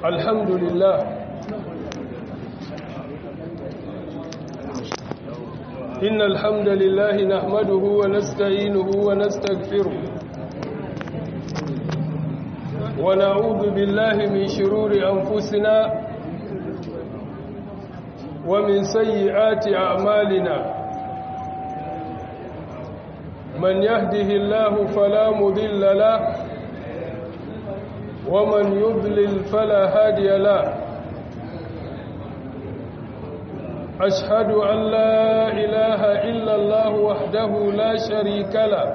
الحمد لله إن الحمد لله نحمده ونستعينه ونستغفره ونعوذ بالله من شرور أنفسنا ومن سيئات أعمالنا من يهده الله فلا مذل له ومن يضلل فلا هادي له أشهد أن لا إله إلا الله وحده لا شريك له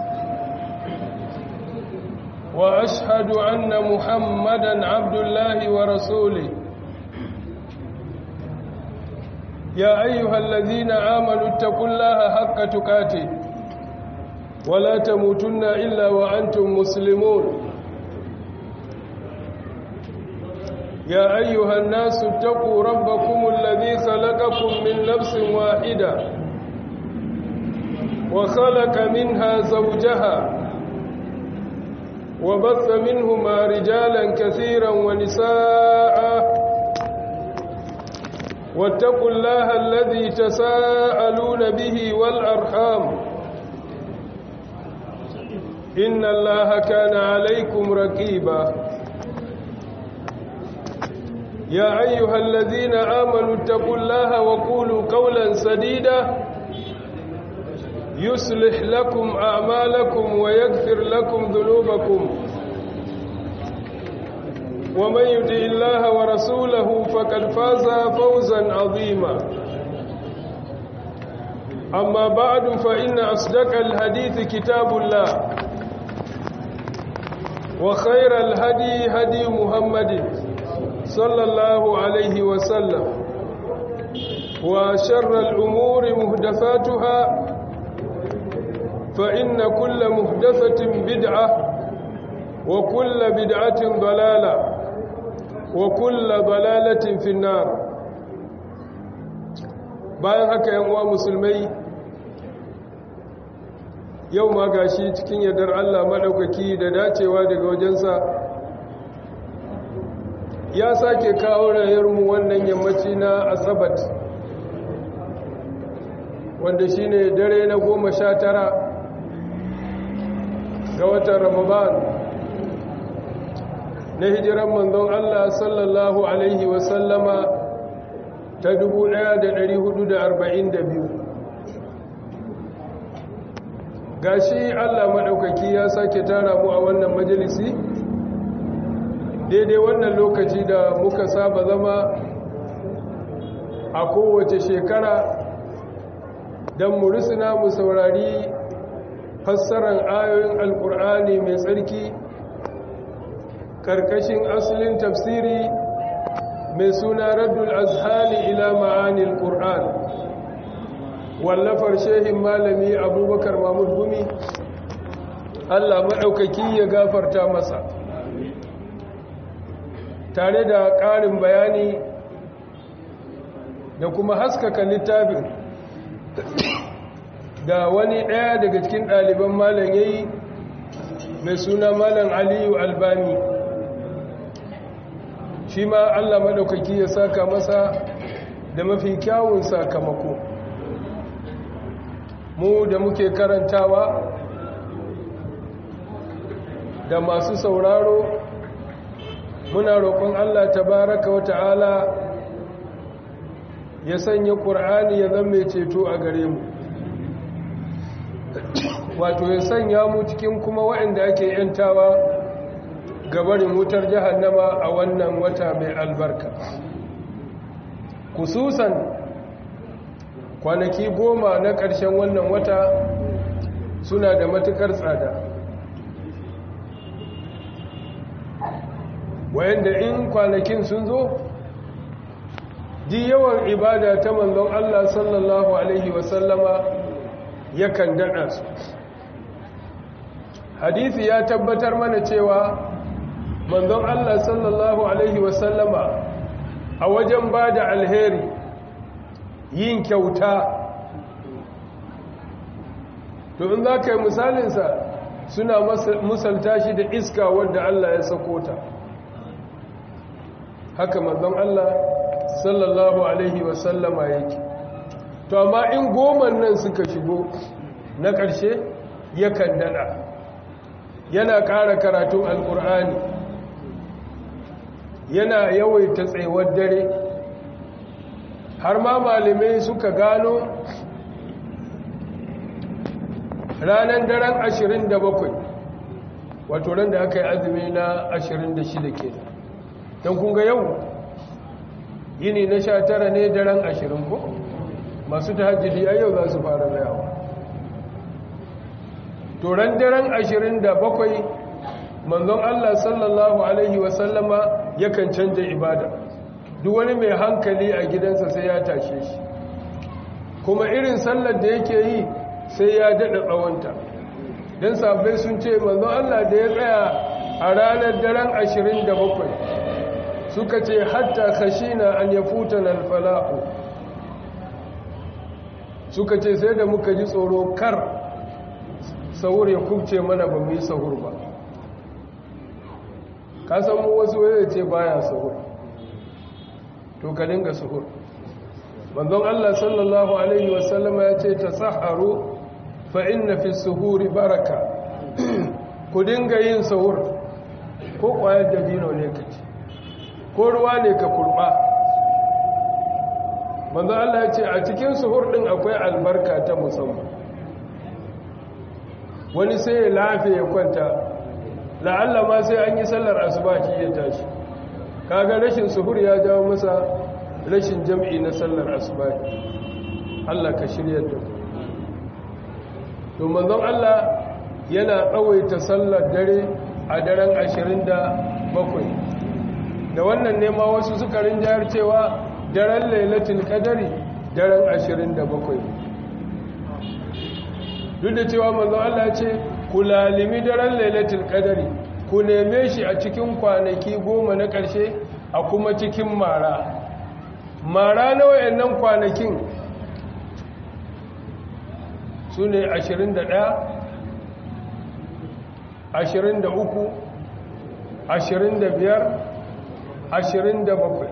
وأشهد أن محمدا عبد الله ورسوله يا أيها الذين آمنوا اتقوا الله حق تقاته ولا تموتن إلا وأنتم مسلمون يا أيها الناس اتقوا ربكم الذي خلقكم من نفس واحدة وخلق منها زوجها وبث منهما رجالا كثيرا ونساء واتقوا الله الذي تساءلون به والأرحام إن الله كان عليكم رقيبا يا أيها الذين آمنوا اتقوا الله وقولوا قولا سديدا يصلح لكم أعمالكم ويغفر لكم ذنوبكم ومن يطع الله ورسوله فقد فاز فوزا عظيما أما بعد فإن أصدق الحديث كتاب الله وخير الهدي هدي محمد صلى الله عليه وسلم وشر الأمور مهدفاتها فإن كل مهدفة بدعة وكل بدعة ضلالة وكل ضلالة في النار bayan haka yan uwa musulmai yau ma gashi cikin yardar Allah madaukaki da dacewa daga wajensa ya sake kawo rayarmu wannan yammaci na asabat wanda shine dare na goma sha tara ga watan ramadan na hijiran manzon Allah sallallahu alaihi wasallama ta 1442 gashi Allah maɗaukaki ya sake tara mu a wannan majalisi daidai wannan lokaci da muka saba zama a kowace shekara don mu risina mu saurari fassarar ayoyin alkur'ani mai tsarki karkashin asalin tafsiri mai suna raddul azhani ila ma'anil qur'an wallafar shehin malami abubakar mahmud gumi allah maɗaukaki ya gafarta masa tare da ƙarin bayani da kuma haskaka littafin da wani ɗaya daga cikin ɗaliban malam ya yi mai suna malam aliyu albani shi ma allah maɗaukaki ya saka masa da mafi kyawun sakamako mu da muke karantawa da masu sauraro muna roƙon allah tabaraka wa ta'ala ya sanya ƙur'ani ya zama ceto a gare mu wato ya sanya mu cikin kuma waɗanda ake yantawa gabarin wutar jahannama a wannan wata mai albarka kususan kwanaki goma na ƙarshen wannan wata suna da matuƙar tsada wayanda in kwanakin sun zo di yawan ibada ta manzon Allah sallallahu Alaihi wasallama yakan daɗa su hadisi ya tabbatar mana cewa manzon Allah sallallahu Alaihi wasallama a wajen ba da alheri yin kyauta to in za ka yi misalinsa suna musalta shi da iska wadda Allah ya sako ta haka manzon Allah sallallahu alaihi wasallama yake to amma in goman nan suka shigo na ƙarshe yakan dada yana ƙara karatun alƙur'ani yana yawaita tsayuwar dare har ma malamai suka gano ranar daren 27 wato ran da aka yi azumi na 26 ke don kunga yau yini na 19 ne daren 20 ko masu ta hajjidi a yau za su fara rayawa to ran daren 27 manzon Allah sallallahu Alaihi wasallama yakan canja ibada duk wani mai hankali a gidansa sai ya tashe shi kuma irin sallar da yake yi sai ya daɗa tsawonta don sabai sun ce manzon Allah da ya tsaya a ranar daren 27 suka ce hatta khashina an ya futa na alfala'u suka ce sai da muka ji tsoro kar sahur ya kubce mana ba mu yi sahur ba ka san mu wasu wanda ce baya sahur to ka dinga sahur manzon Allah sallallahu alaihi wasallama ya ce tasaharu fa inna fi suhuri baraka ku dinga yin sahur ko kwayar dabino ne ka ci ko ruwa ne ka kurba manzon Allah ya ce a cikin suhur din akwai albarka ta musamman wani sai ya lafe ya kwanta la'alla ma sai an yi sallar asubahi ya tashi kaga rashin suhur ya jawo masa rashin jam'i na sallar asubahi Allah ka shirya da to manzon Allah yana tsawaita sallar dare a daren 27 da wannan ne ma wasu suka rinjayar cewa daren lailatul qadari daren 27 duk da cewa manzon Allah ce ku lalimi daren lailatul qadari ku neme shi a cikin kwanaki goma na ƙarshe a kuma cikin mara mara na wayannan kwanakin su ne 21 23 25 27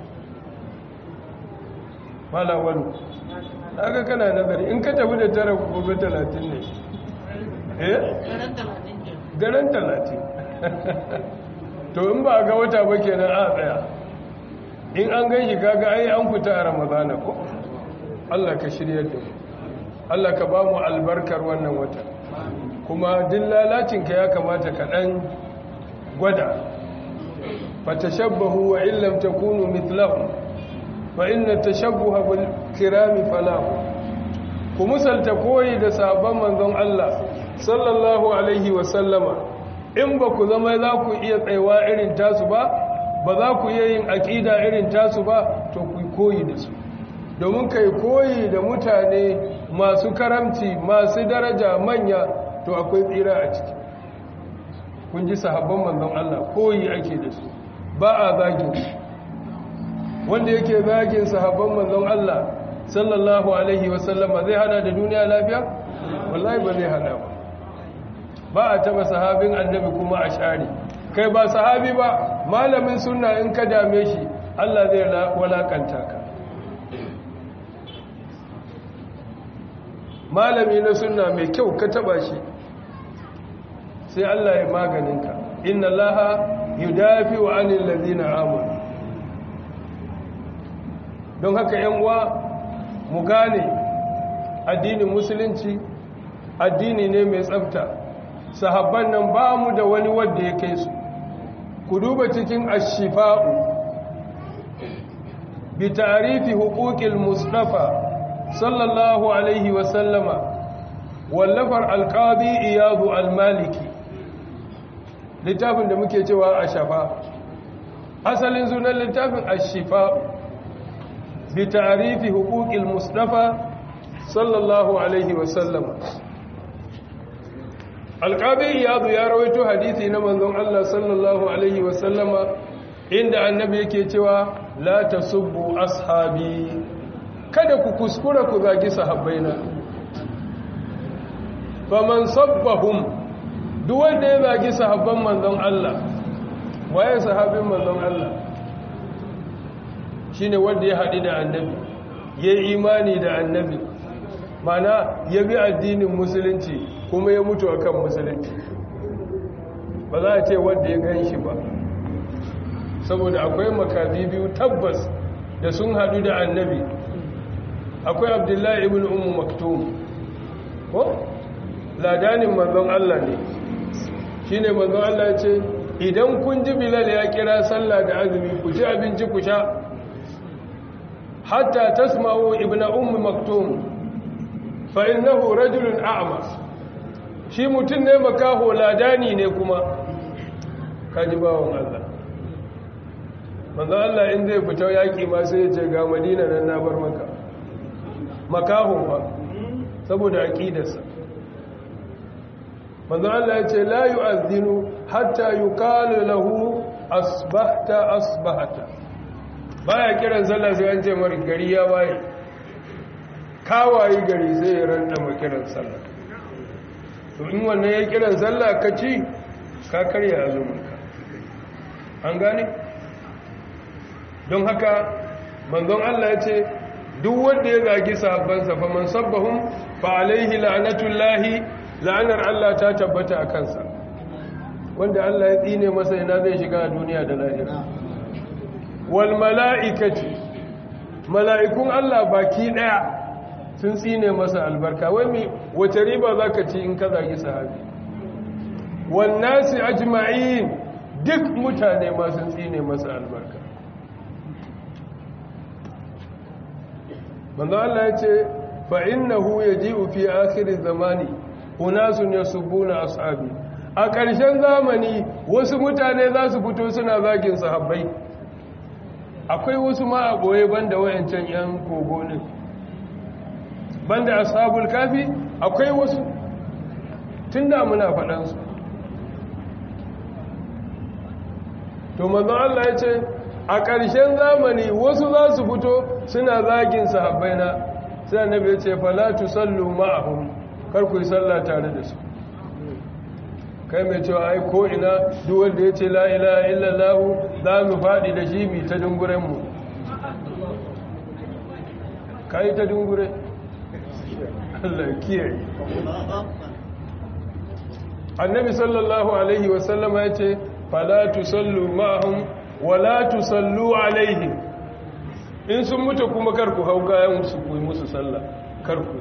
malawalu haka kana nazari in ka tafi da tara gobe 30 ne eh daren 30 to in ba ga wata ba kenan a tsaya in an gan shi kaga ai an fita a ramadana ko Allah ka shirya da mu Allah ka ba mu albarkar wannan wata kuma din lalacinka ya kamata ka dan gwada fatashabbahu wa illam takunu mithlahum fa inna tashabbuha bil kirami falahu ku musalta koyi da sabon manzon Allah sallallahu alaihi wa sallama in ba ku zama za ku iya tsaiwa irin tasu ba ba za ku iya yin aƙida irin tasu ba to ku koyi da su domin kai koyi da mutane masu karamci masu daraja manya to akwai tsira a ciki kun ji sahabban manzon Allah koyi ake da su ba a zagin wanda yake zagin sahabban manzon Allah sallallahu alaihi wasallama zai hada da duniya lafiya wallahi ba zai hada ba ba a taba sahabin annabi kuma a share kai ba sahabi ba malamin sunna in ka dame shi Allah zai walakanta ka malami na sunna mai kyau ka taba shi sai Allah ya maganinka inna laha yudafi wa anil ladina amanu don haka yan uwa mu gane addinin musulunci addini ne mai tsafta sahabban nan ba mu da wani wanda ya kai su ku duba cikin ashifa'u bi tarifi huquqil mustafa sallallahu alaihi wa sallama wallafar alqadi iyadu almaliki littafin da muke cewa ashafa asalin sunan littafin ashifa'u bi tarifi huquqil mustafa sallallahu alaihi wa sallama alƙabi iyadu ya rawaito hadisi na manzon Allah sallallahu alaihi wasallama inda annabi yake cewa la tasubbu ashabi kada ku kuskura ku zagi sahabbaina faman sabbahum duk wanda ya zagi sahabban manzon Allah waye sahabin manzon Allah shine wanda ya haɗu da annabi ya imani da annabi mana ya bi addinin musulunci kuma ya mutu akan musulunci ba za a ce wanda ya gan shi ba saboda akwai makabi biyu tabbas da sun haɗu da annabi akwai abdullahi ibn ummu maktum ko ladanin manzon Allah ne shine manzon Allah ya ce idan kun ji bilal ya kira sallah da azumi ku ci abinci ku sha hatta tasma'u ibn ummu maktum fa innahu rajulun a'ma shi mutun ne makaho ladani ne kuma kaji bawon Allah manzo Allah in zai fita yaki ma sai ya ce ga Madina nan na bar maka makaho fa saboda aqidarsa manzo Allah ya ce la yu'adhdhinu hatta yuqalu lahu asbahta asbahta baya kiran sallah sai an ce mar gari ya waye kawaye gari sai ya randa ma kiran sallah to in wannan ya kiran sallah ka ci ka karya azuminka an gane don haka manzon Allah ya ce duk wanda ya zagi sahabbansa fa man sabbahum fa alaihi la'natullahi la'anar Allah ta tabbata a kansa wanda Allah ya tsine masa ina zai shiga a duniya da lahira wal mala'ikati mala'ikun Allah baki daya sun tsine masa albarka wai mi wace riba zaka ci in ka zagi sahabi wan nasi ajma'in duk mutane ma sun tsine masa albarka manzo Allah ya ce fa innahu yaji'u fi akhir zamani unasun yasubuna ashabi a ƙarshen zamani wasu mutane za su fito suna zagin sahabbai akwai wasu ma a boye banda wayancan yan kogo ne banda ashabul kafi akwai wasu tunda muna faɗan su to manzo Allah ya ce a ƙarshen zamani wasu za su fito suna zagin sahabbai na sai annabi ya ce fala tusallu ma'ahum kar ku yi sallah tare da su kai mai cewa ai ko ina duk wanda ya ce la ilaha illallah za mu faɗi da shi mi ta dunguren mu kai ta dungure Allah kiyaye annabi sallallahu alaihi wasallama ya ce fala tusallu ma'ahum wala tusallu alaihim in sun mutu kuma karku hau kayan su ku musu sallah karku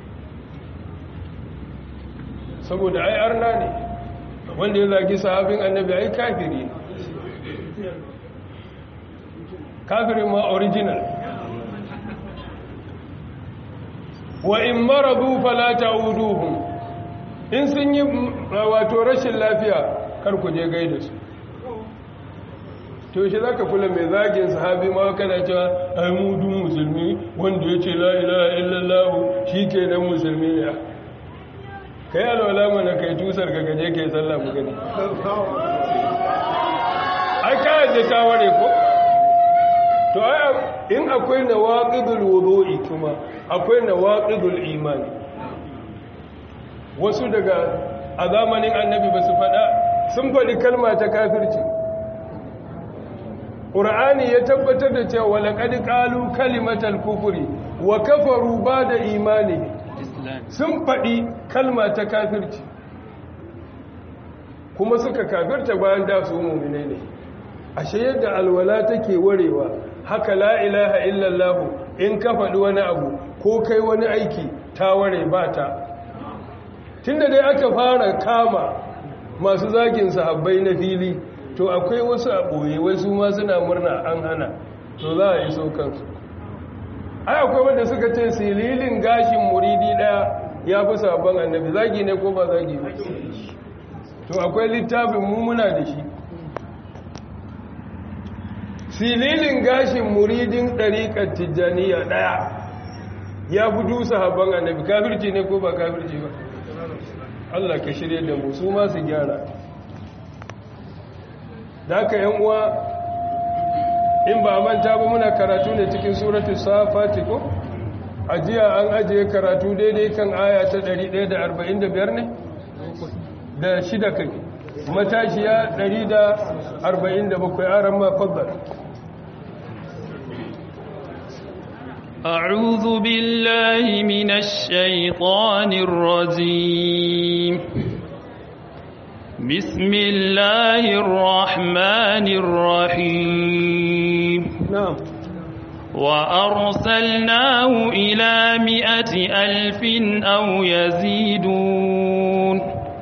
saboda ai arna ne wanda ya zagi sahabin annabi ai kafiri kafirin ma original wa in maradu fala ta'uduhum in sun yi wato rashin lafiya karku je gaida su to shi za ka kula mai zagin sahabi ma kana cewa ai mudun musulmi wanda ya ce la'ila illallahu shi ke nan musulmi ne ka yi alwala mana kai tusar ka gaje ka yi sallah mu gani ai kayan da ta ware ko to ai in akwai na waƙidul wudu'i kuma akwai na waƙidul imani wasu daga a zamanin annabi ba su faɗa sun faɗi kalma ta kafirci ƙura'ani ya tabbatar da cewa walaƙadi ƙalu kalimatar kufuri wa kafaru ba da imani sun faɗi kalma ta kafirci kuma suka kafirta bayan da su mummune ne ashe yadda alwala take warewa haka la ilaha illallahu in ka faɗi wani abu ko kai wani aiki ta ware ba ta tunda dai aka fara kama masu zagin sahabbai na fili to akwai wasu a ɓoye wasu ma suna murna an hana to za a yi so kansu ai akwai wanda suka ce sililin gashin muridi ɗaya ya fi sabon annabi zagi ne ko ba zagi ba to akwai littafin mummuna da shi sililin gashin muridin ɗariƙar tijjaniya ɗaya ya fi dusa habban annabi kafirci ne ko ba kafirci ba Allah ka shirye da mu su masu gyara da aka yan uwa in ba manta ba muna karatu ne cikin suratu safati ko ajiya an ajiye karatu daidai kan aya ta 145 ne da shida kai matashiya 147 aran ma faddal أعوذ بالله من الشيطان الرجيم بسم الله الرحمن الرحيم نعم وأرسلناه إلى مئة ألف أو يزيدون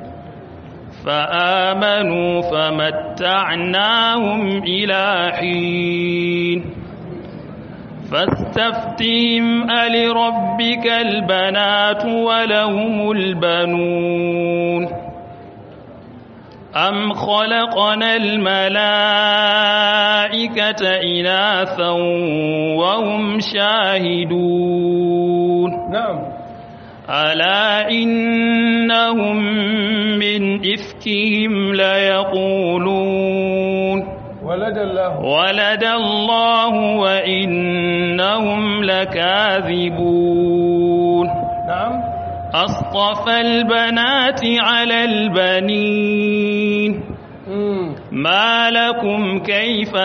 فآمنوا فمتعناهم إلى حين فاستفتهم ألربك البنات ولهم البنون أم خلقنا الملائكة إناثا وهم شاهدون نعم ألا إنهم من إفكهم ليقولون ولد الله ولد الله وإنهم لكاذبون نعم أصطفى البنات على البنين مم. ما لكم كيف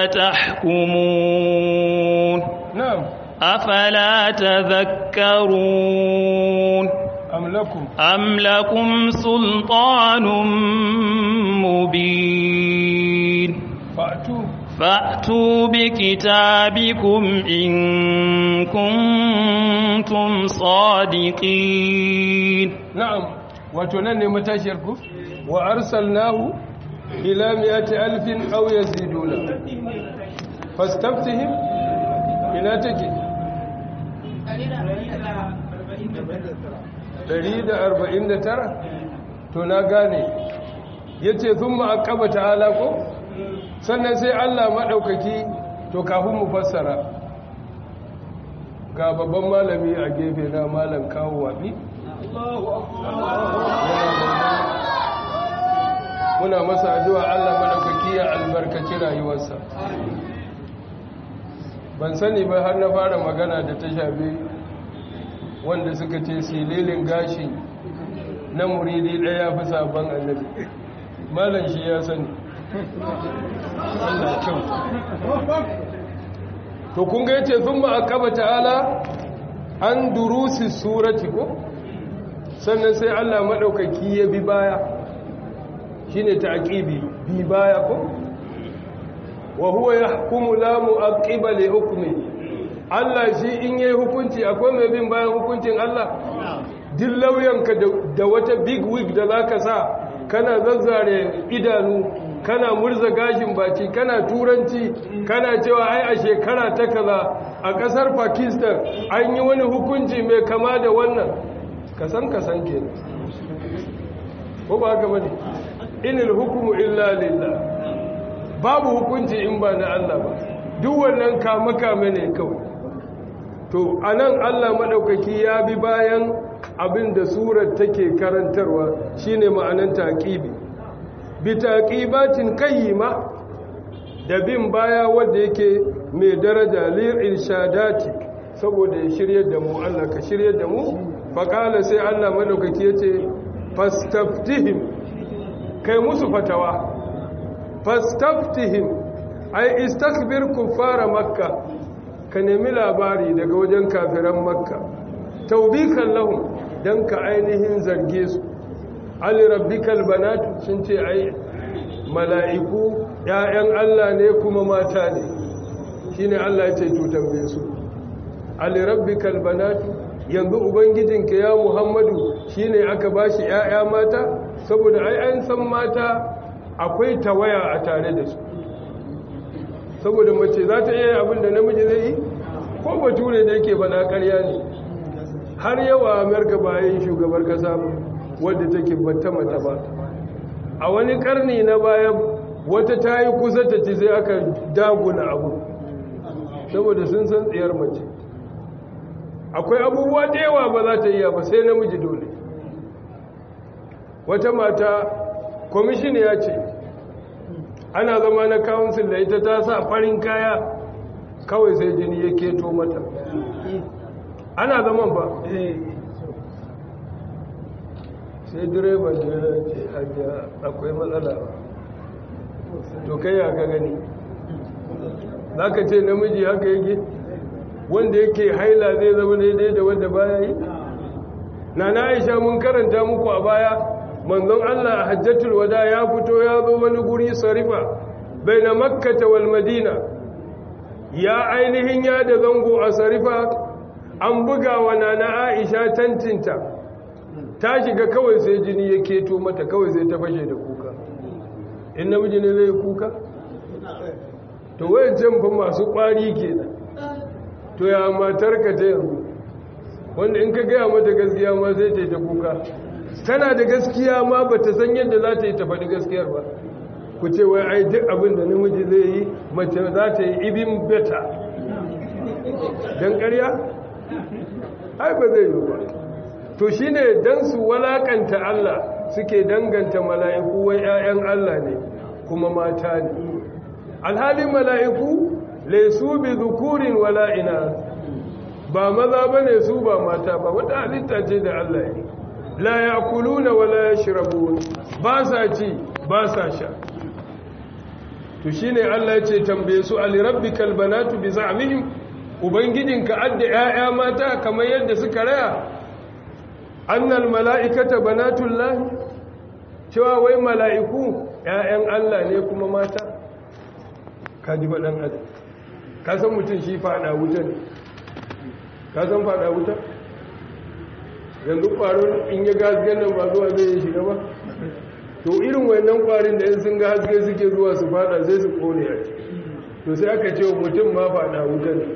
تحكمون نعم أفلا تذكرون أم لكم أم لكم سلطان مبين فأتوا فأتوا بكتابكم إن كنتم صادقين na'am wato nan ne matashiyar ku wa arsalnahu ila mi'ati alfin aw yaziduna fastaftihim ina take 149 to na gane yace thumma aqaba ta'ala ko sannan sai Allah madaukaki to kafin mu fassara ga babban malami a gefe na malam kawo wabi muna masa addu'a Allah madaukaki ya albarkaci rayuwarsa ban sani ba har na fara magana da ta shafi wanda suka ce sililin gashi na muridi ɗaya fi sabon annabi malam shi ya sani Allah kyau to kun ga yace thumma aqaba ta'ala an durusi surati ko sannan sai Allah madaukaki ya bi baya shine ta'qibi bi baya ko wa huwa yahkumu la mu'aqqiba li hukmi Allah shi in yayi hukunci akwai mai bin bayan hukuncin Allah duk lauyanka da wata big wig da zaka sa kana zazzare idanu kana murza gashin baki kana turanci kana cewa ai a shekara ta kaza a kasar Pakistan an yi wani hukunci mai kama da wannan kasan kasan kenan ko ba haka bane inil hukmu illa lillah babu hukunci in ba na Allah ba duk wannan kama kame ne kawai to anan Allah madaukaki ya bi bayan abin da surar take karantarwa shine ma'anan taqibi bi taqibatin qayyima da bin baya wanda yake mai daraja lil irshadati saboda ya shiryar da mu Allah ka shiryar da mu faqala sai Allah madaukaki yace fastaftihim kai musu fatawa fastaftihim ay istakbir kuffara makka ka nemi labari daga wajen kafiran makka taubikan lahum dan ka ainihin zarge su ali rabbikal banatu sun ce ai mala'iku ‘ya'yan Allah ne kuma mata ne shi ne Allah ya ce tutambe su alirabbikal banatu yanzu ubangijinka ya muhammadu shi ne aka ba shi ‘ya'ya mata saboda ai an san mata akwai tawaya a tare da su saboda mace za ta iya abin da namiji zai yi ko bature da yake bana karya ne har yawa amerika bayan shugabar kasa wadda take bata mata ba a wani karni na bayan wata ta yi kusa ta ci sai aka dagula abu saboda sun san tsayar mace akwai abubuwa da yawa ba za ta iya ba sai namiji dole wata mata kwamishin ya ce ana zama na kawunsin da ita ta sa farin kaya kawai sai jini ya keto mata ana zaman ba sai direban da ya ce hajiya akwai matsala to kai ya ka gani za ka ce namiji haka yake wanda yake haila zai zama daidai da wanda baya yi na na aisha mun karanta muku a baya manzon Allah a hajjatul wada ya fito ya zo wani guri sarifa bai na makkata wal madina ya ainihin ya da zango a sarifa an buga wa nana aisha tantinta ta shiga kawai sai jini ya keto mata kawai sai ta fashe da kuka in namiji ne zai kuka to wayan fa masu kwari kenan to ya matar ka ta yanzu wanda in ka gaya mata gaskiya ma sai ta yi ta kuka tana da gaskiya ma ba ta san yadda za ta yi ta faɗi gaskiyar ba ku ce wai ai duk abin da namiji zai yi mace za ta yi ibin beta don ƙarya? ai ba zai yi ba to shi ne don su walakanta Allah suke danganta mala'iku wai ‘ya'yan Allah ne kuma mata ne alhalin mala'iku laisu bi zukurin wala'ina ba maza ba ne su ba mata ba wata halitta ce da Allah ya la ya kuluna wala ya shirabu ba sa ci ba sa sha to shi ne Allah ya ce tambaye su alirabbi kalbanatu bi za'amihim ubangijinka adda 'ya'ya mata kamar yadda suka raya annal mala'ikata banatullahi cewa wai mala'iku 'ya'yan Allah ne kuma mata ka ji baɗan adam ka san mutum shi faɗa wuta ne ka san faɗa wuta yanzu ƙwaron in ya gasken nan ba zuwa zai yi shiga ba to irin wannan ƙwarin da yin sun ga haske suke zuwa su faɗa sai su ƙone a ciki to sai aka ce mutum ma faɗa wuta ne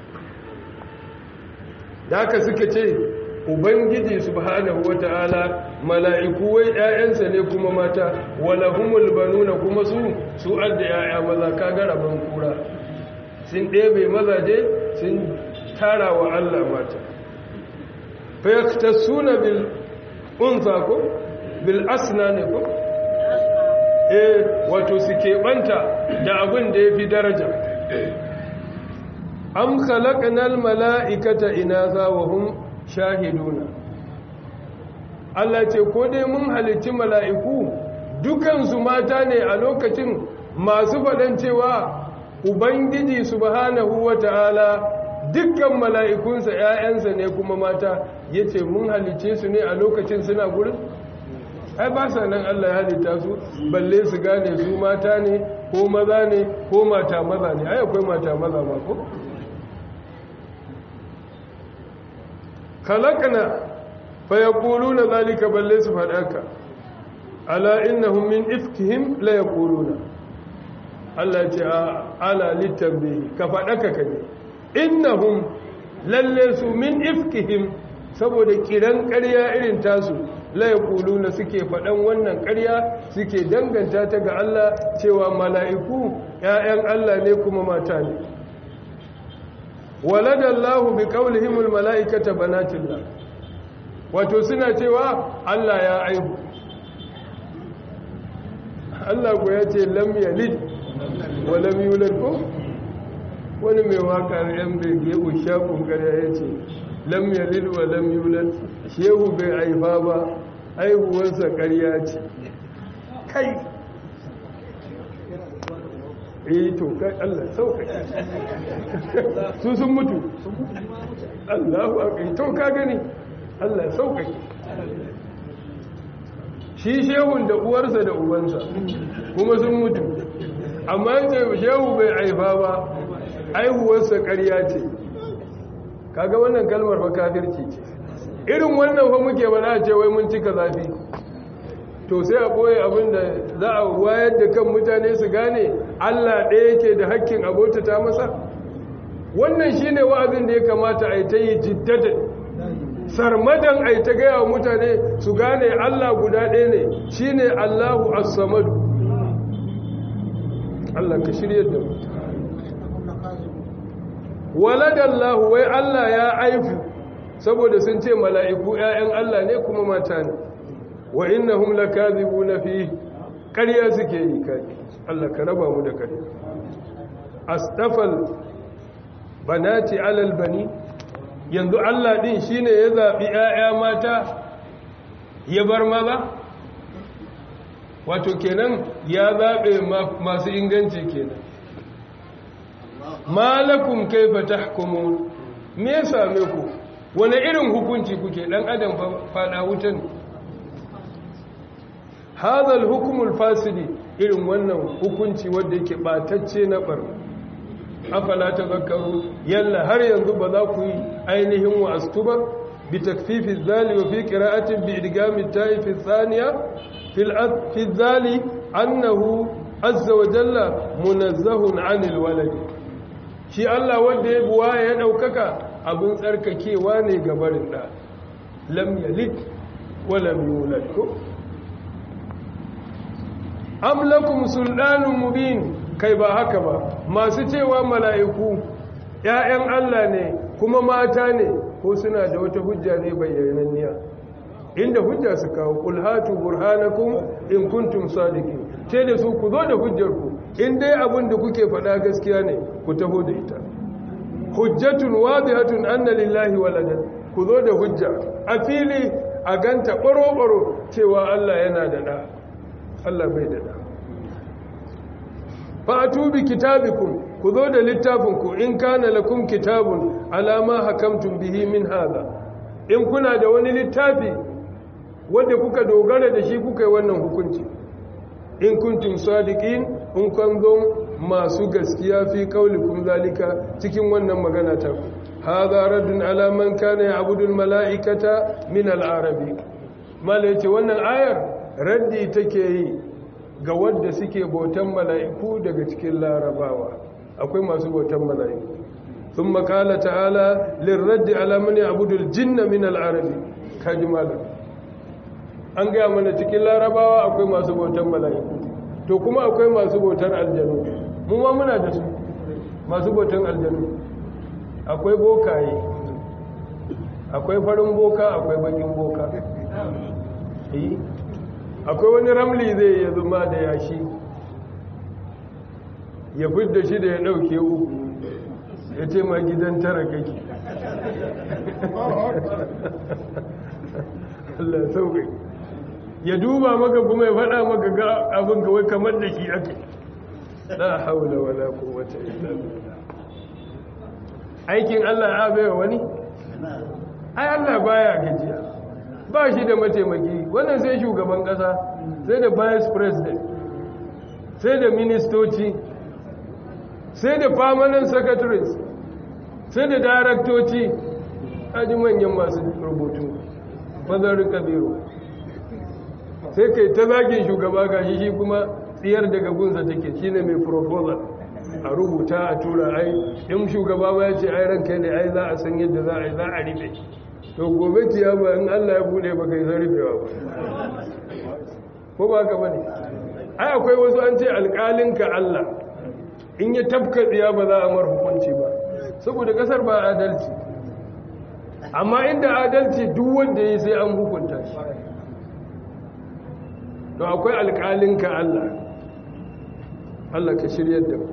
da aka suka ce ubangiji subhanahu wata'ala mala'iku wai ƴaƴansa ne kuma mata walahumul banuna kuma su su adda ƴaƴa maza kaga rabon kura sun ɗebe mazaje sun tara wa Allah mata fa yaktasuna bil unsa ko bil asnani ko eh wato su keɓanta da abin da yafi daraja am khalaqnal mala'ikata inatha wa hum shahiduna Allah ce ko dai mun halicci mala'iku dukansu mata ne a lokacin masu faɗan cewa ubangiji subhanahu wata'ala dukkan mala'ikunsa ‘ya'yansa ne kuma mata ya ce mun halicce su ne a lokacin suna gurin ai ba sa nan Allah ya halitta su balle su gane su mata ne ko maza ne ko mata maza ne ai akwai mata maza ma ko kalakana fa yaquluna zalika balle su fadaka ala innahum min ifkihim la yaquluna Allah ce ala litabbi ka fadaka kaje innahum lalle su min ifkihim saboda kiran ƙarya irin tasu la yaquluna suke faɗan wannan ƙarya suke danganta ta ga Allah cewa mala'iku ƴaƴan Allah ne kuma mata ne waladallahu bi qawlihimul mala'ikata banatillah wato suna cewa Allah ya aihu Allah ko ya ce lam yalid wa lam yulad ko wani mai waka yan bege ushakun kare ya ce lam yalid wa lam yulad shehu bai aifa ba aihuwarsa ƙarya ce kai eh to kai Allah sauƙaƙe su sun mutu Allahu akbar to ka gani Allah sauƙaƙe shi shehun da uwarsa da ubansa kuma sun mutu amma ce shehu bai aifa ba aihuwarsa ƙarya ce kaga wannan kalmar fa kafirci ce irin wannan fa muke ba za a ce wai mun cika zafi to sai a ɓoye abinda za a wayar da kan mutane su gane Allah ɗaya yake da hakkin abota ta masa wannan shine wa'azin da ya kamata a yi ta yi jiddada sarmadan a yi ta gaya wa mutane su gane Allah guda ɗaya ne shine Allahu as-samadu Allah ka shirya da mu waladallahu wai Allah ya aifu saboda sun ce mala'iku ‘ya'yan Allah ne kuma mata ne wa innahum lakazibuna fi ƙarya suke yi kai Allah ka raba mu da ƙarya astafal banati alal bani yanzu Allah din shine ya zabi ƴaƴa mata ya bar maza wato kenan ya zabe masu inganci kenan malakum kaifa tahkumun me ya same ku wani irin hukunci kuke dan adam fada wutan hadal hukumul fasidi irin wannan hukunci wanda yake batacce na bar afala tazakkaru yalla har yanzu ba za ku yi ainihin wa'astu ba bi takfifi zali wa fi qira'atin bi idgami ta'i fi thaniya fil fi zali annahu azza wa jalla munazzahun 'anil waladi shi Allah wanda ya buwa ya daukaka abin tsarkakewa ne ga barin da lam yalid wa lam yulad am lakum sultanun mubin kai ba haka ba masu cewa mala'iku ‘ya'yan Allah ne kuma mata ne ko suna da wata hujja ne bayyananniya inda hujja su kawo ƙulhatu burhanakun in kuntum sadiki ce da su ku zo da hujjarku in dai abin da kuke faɗa gaskiya ne ku taho da ita hujjatun wadihatun anna lillahi waladan ku zo da hujja a fili a ganta ɓaro-ɓaro cewa Allah yana da ɗa Allah bai da ɗa fa'atu bi kitabikum ku zo da littafinku in kana lakum kitabun alama hakamtum bihi min hada in kuna da wani littafi wanda kuka dogara da shi kuka yi wannan hukunci in kuntum sadiqin in kan zo masu gaskiya fi kaulikum zalika cikin wannan magana ta ku hadha raddun ala man kana ya'budu al-mala'ikata min al-arabi mala yace wannan ayar raddi take yi ga wadda suke bautan mala'iku daga cikin larabawa akwai masu bautan mala'iku sun makala ta'ala lirraddi alamani abudul jinna min al'arabi kaji malam an gaya mana cikin larabawa akwai masu bautan mala'iku to kuma akwai masu bautar aljanu mu ma muna da su masu bautan aljanu akwai bokaye akwai farin boka akwai bakin boka akwai wani ramli zai ya zuma da yashi ya fidda shi da ya ɗauke uku ya ce ma gidan tara kake Allah sauƙi ya duba maka kuma ya faɗa maka ga abin kawai kamar da shi ake la haula wala quwwata illa billah aikin Allah ya bai wani ai Allah baya gajiya ba shi da mataimaki wannan sai shugaban kasa sai da vice president sai da ministoci sai da permanent secretaries sai da daraktoci aji manyan masu rubutu fazarin kabiru sai kai ta zagin shugaba gashi shi kuma tsiyar daga gunsa take shi ne mai proposal a rubuta a tura ai in shugaba ba ya ce ai ranka ne ai za a san yadda za a yi za a ribe to gobe ciyama in Allah ya bude baka yi zarfewa ba ko ba ka bane ai akwai wasu an ce alƙalinka Allah in ya tafka tsiya ba za a mar hukunci ba saboda kasar ba adalci amma inda adalci duk wanda yi sai an hukunta shi to akwai alƙalinka Allah Allah ka shiryar da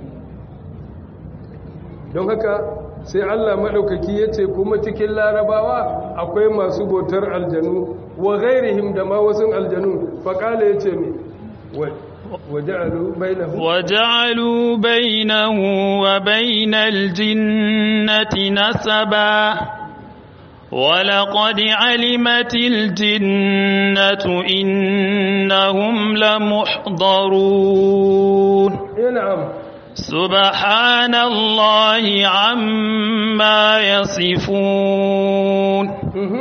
don haka sai Allah maɗaukaki ya ce kuma cikin larabawa akwai masu bautar aljanu wa gairihim da ma wasu aljanu faƙala ya ce mai وجعلوا بينه وجعلوا بينه وبين الجنة نسبا ولقد علمت الجنة إنهم لمحضرون نعم سبحان الله عما يصفون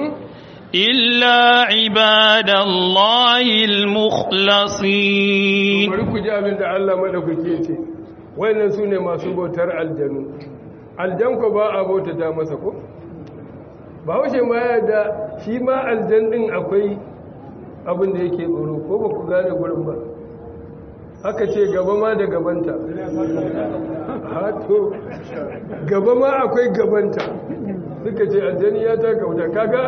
إلا عباد الله المخلصين bari ku ji abin da Allah madaukake ce wayannan sune masu bautar aljanu aljan ko ba a bautata masa ko ba haushe ma ya da shi ma aljan din akwai abin da yake tsoro ko ba ku gane gurin ba aka ce gaba ma da gabanta hato gaba ma akwai gabanta suka ce aljani ya ta kauta kaga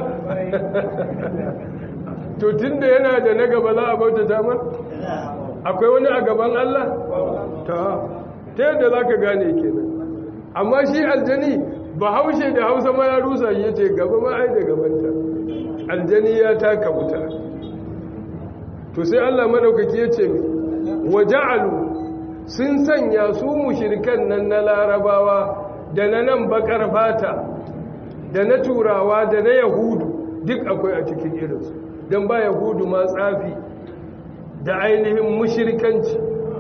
to tunda yana da na gaba za a bauta damar akwai wani a gaban Allah ta ta yadda za ka gane kenan amma shi aljani ba haushe da hausa ma ya rusa ya ce gaba ma ai da gabanta aljani ya ta kauta to sai Allah madaukaki ya ce wa ja'alu sun sanya su mushrikan nan na larabawa da na nan bakar fata da na turawa da na yahudu duk akwai a cikin irinsu don ba yahudu ma tsafi da ainihin mushirkanci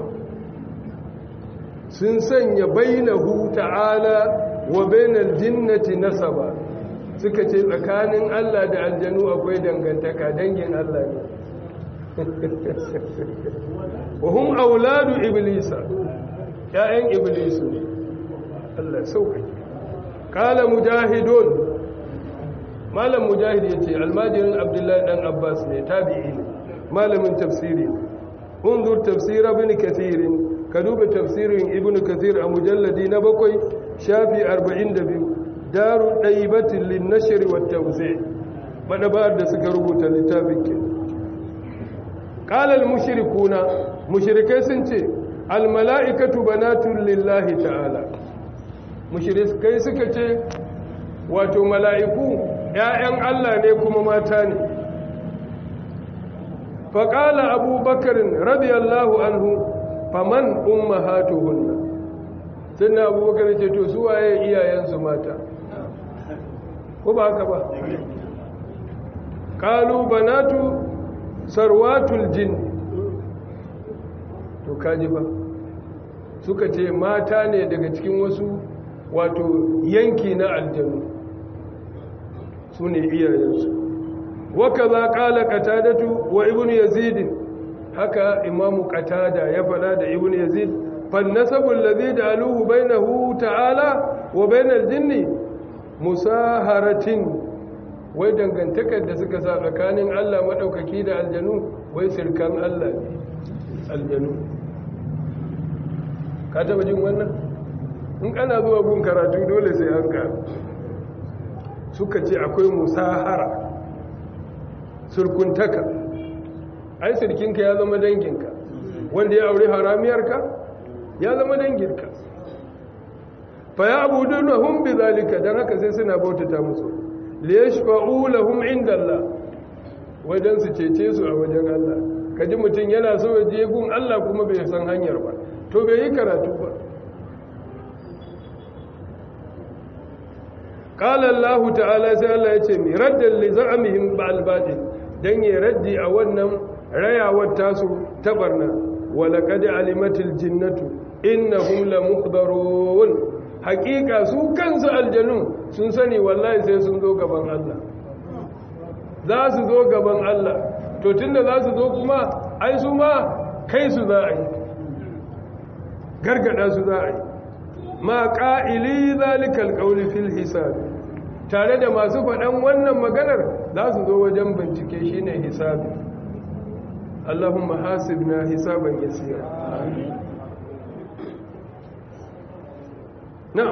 sun sanya bainahu ta'ala wa bainal jinnati nasaba suka ce tsakanin Allah da aljanu akwai dangantaka dangin Allah ne wa hum auladu iblisa ya'yan iblisu ne Allah sauƙaƙe qala mujahidun malam mujahid yace almajirin abdullahi dan abbas ne tabi'i ne malamin tafsiri ne unzur tafsir ibn kathir ka duba tafsirin ibn kathir a mujalladi na bakwai shafi 42 daru daibatin lin nashr wa tawzi' madabar da suka rubuta littafin ke qala al mushrikuna mushrikai sun ce al mala'ikatu banatun lillahi ta'ala mushrikai suka ce wato mala'iku ‘ya'yan Allah ne kuma mata ne faƙala abubakarin radiyallahu anhu faman umma hatu hunna sun na abubakar ce to su waye iyayensu mata ko ba haka ba ƙalu banatu sarwatul jin to kaji ba suka ce mata ne daga cikin wasu wato yanki na aljanu su ne iyayensu waka za ƙala katadatu wa ibn yazid haka imamu katada ya fada da ibn yazid fannasabul ladhi ja'aluhu bainahu ta'ala wa bainal jinni musaharatin wai dangantakar da suka sa tsakanin Allah madaukaki da aljanu wai sirkan Allah ne aljanu ka taba jin wannan in kana zuwa gun karatu dole sai an ka suka ce akwai musahara surkuntaka ai sirkinka ya zama danginka wanda ya aure haramiyarka ya zama danginka fa ya abudu lahum bidhalika dan haka sai suna bautata musu li yashfa'u lahum inda Allah wajen su cece su a wajen Allah kaji mutun yana so ya je gun Allah kuma bai san hanyar ba to bai yi karatu ba قال الله تعالى sai Allah yace mi raddan li za'amihim ba'al batil dan ya raddi a wannan rayawar tasu ta barna wa laqad alimatil jinnatu innahum lamuhdarun haqiqa su kansu aljanu sun sani wallahi sai sun zo gaban Allah za su zo gaban Allah to tunda za su zo kuma ai su ma kai su za a yi gargada su za a yi ma ƙa'ili zalikal ƙauli fil hisabi tare da masu faɗan wannan maganar za su zo wajen bincike shi ne hisabi Allahumma hasibna hisaban yasira na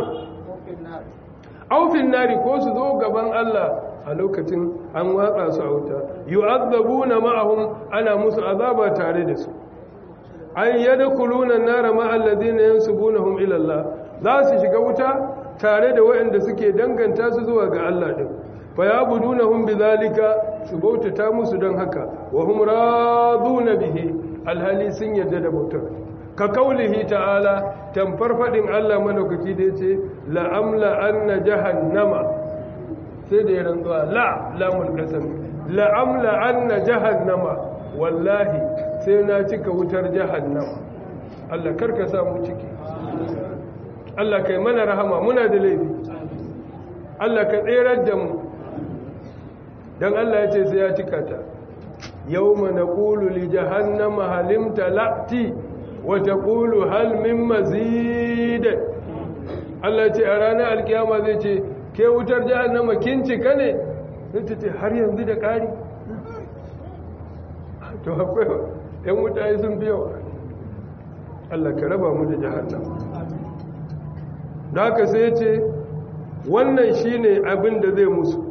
aufin nari ko su zo gaban Allah a lokacin an watsa su a wuta yu'azzabuna ma'ahum ana musu azaba tare da su an yadkhuluna an-nara ma'al ladina yansubunahum ila Allah za su shiga wuta tare da waɗanda suke danganta su zuwa ga Allah ɗin fa ya budunahum bidhalika su bautata musu don haka wa hum raduna bihi alhali sun yarda da bautar ka kaulihi ta'ala tamfar fadin Allah madaukaki da yace la amla anna jahannama sai da ya rantsuwa la lamul qasam la amla anna jahannama wallahi sai na cika wutar jahannama Allah karka sa mu ciki Allah kai mana rahama muna da laifi Allah ka tserar da mu don Allah ya ce sai ya cika ta yau mana ƙulu li jahannama halimta la'ti wata ƙulu halmin mazidai Allah ce a ranar alkiyama zai ce ke wutar jahannama kin cika ne zai ce har yanzu da ƙari to akwai ‘yan wuta sun fi yawa Allah ka raba mu da jahannama da haka sai ce wannan shine abin da zai musu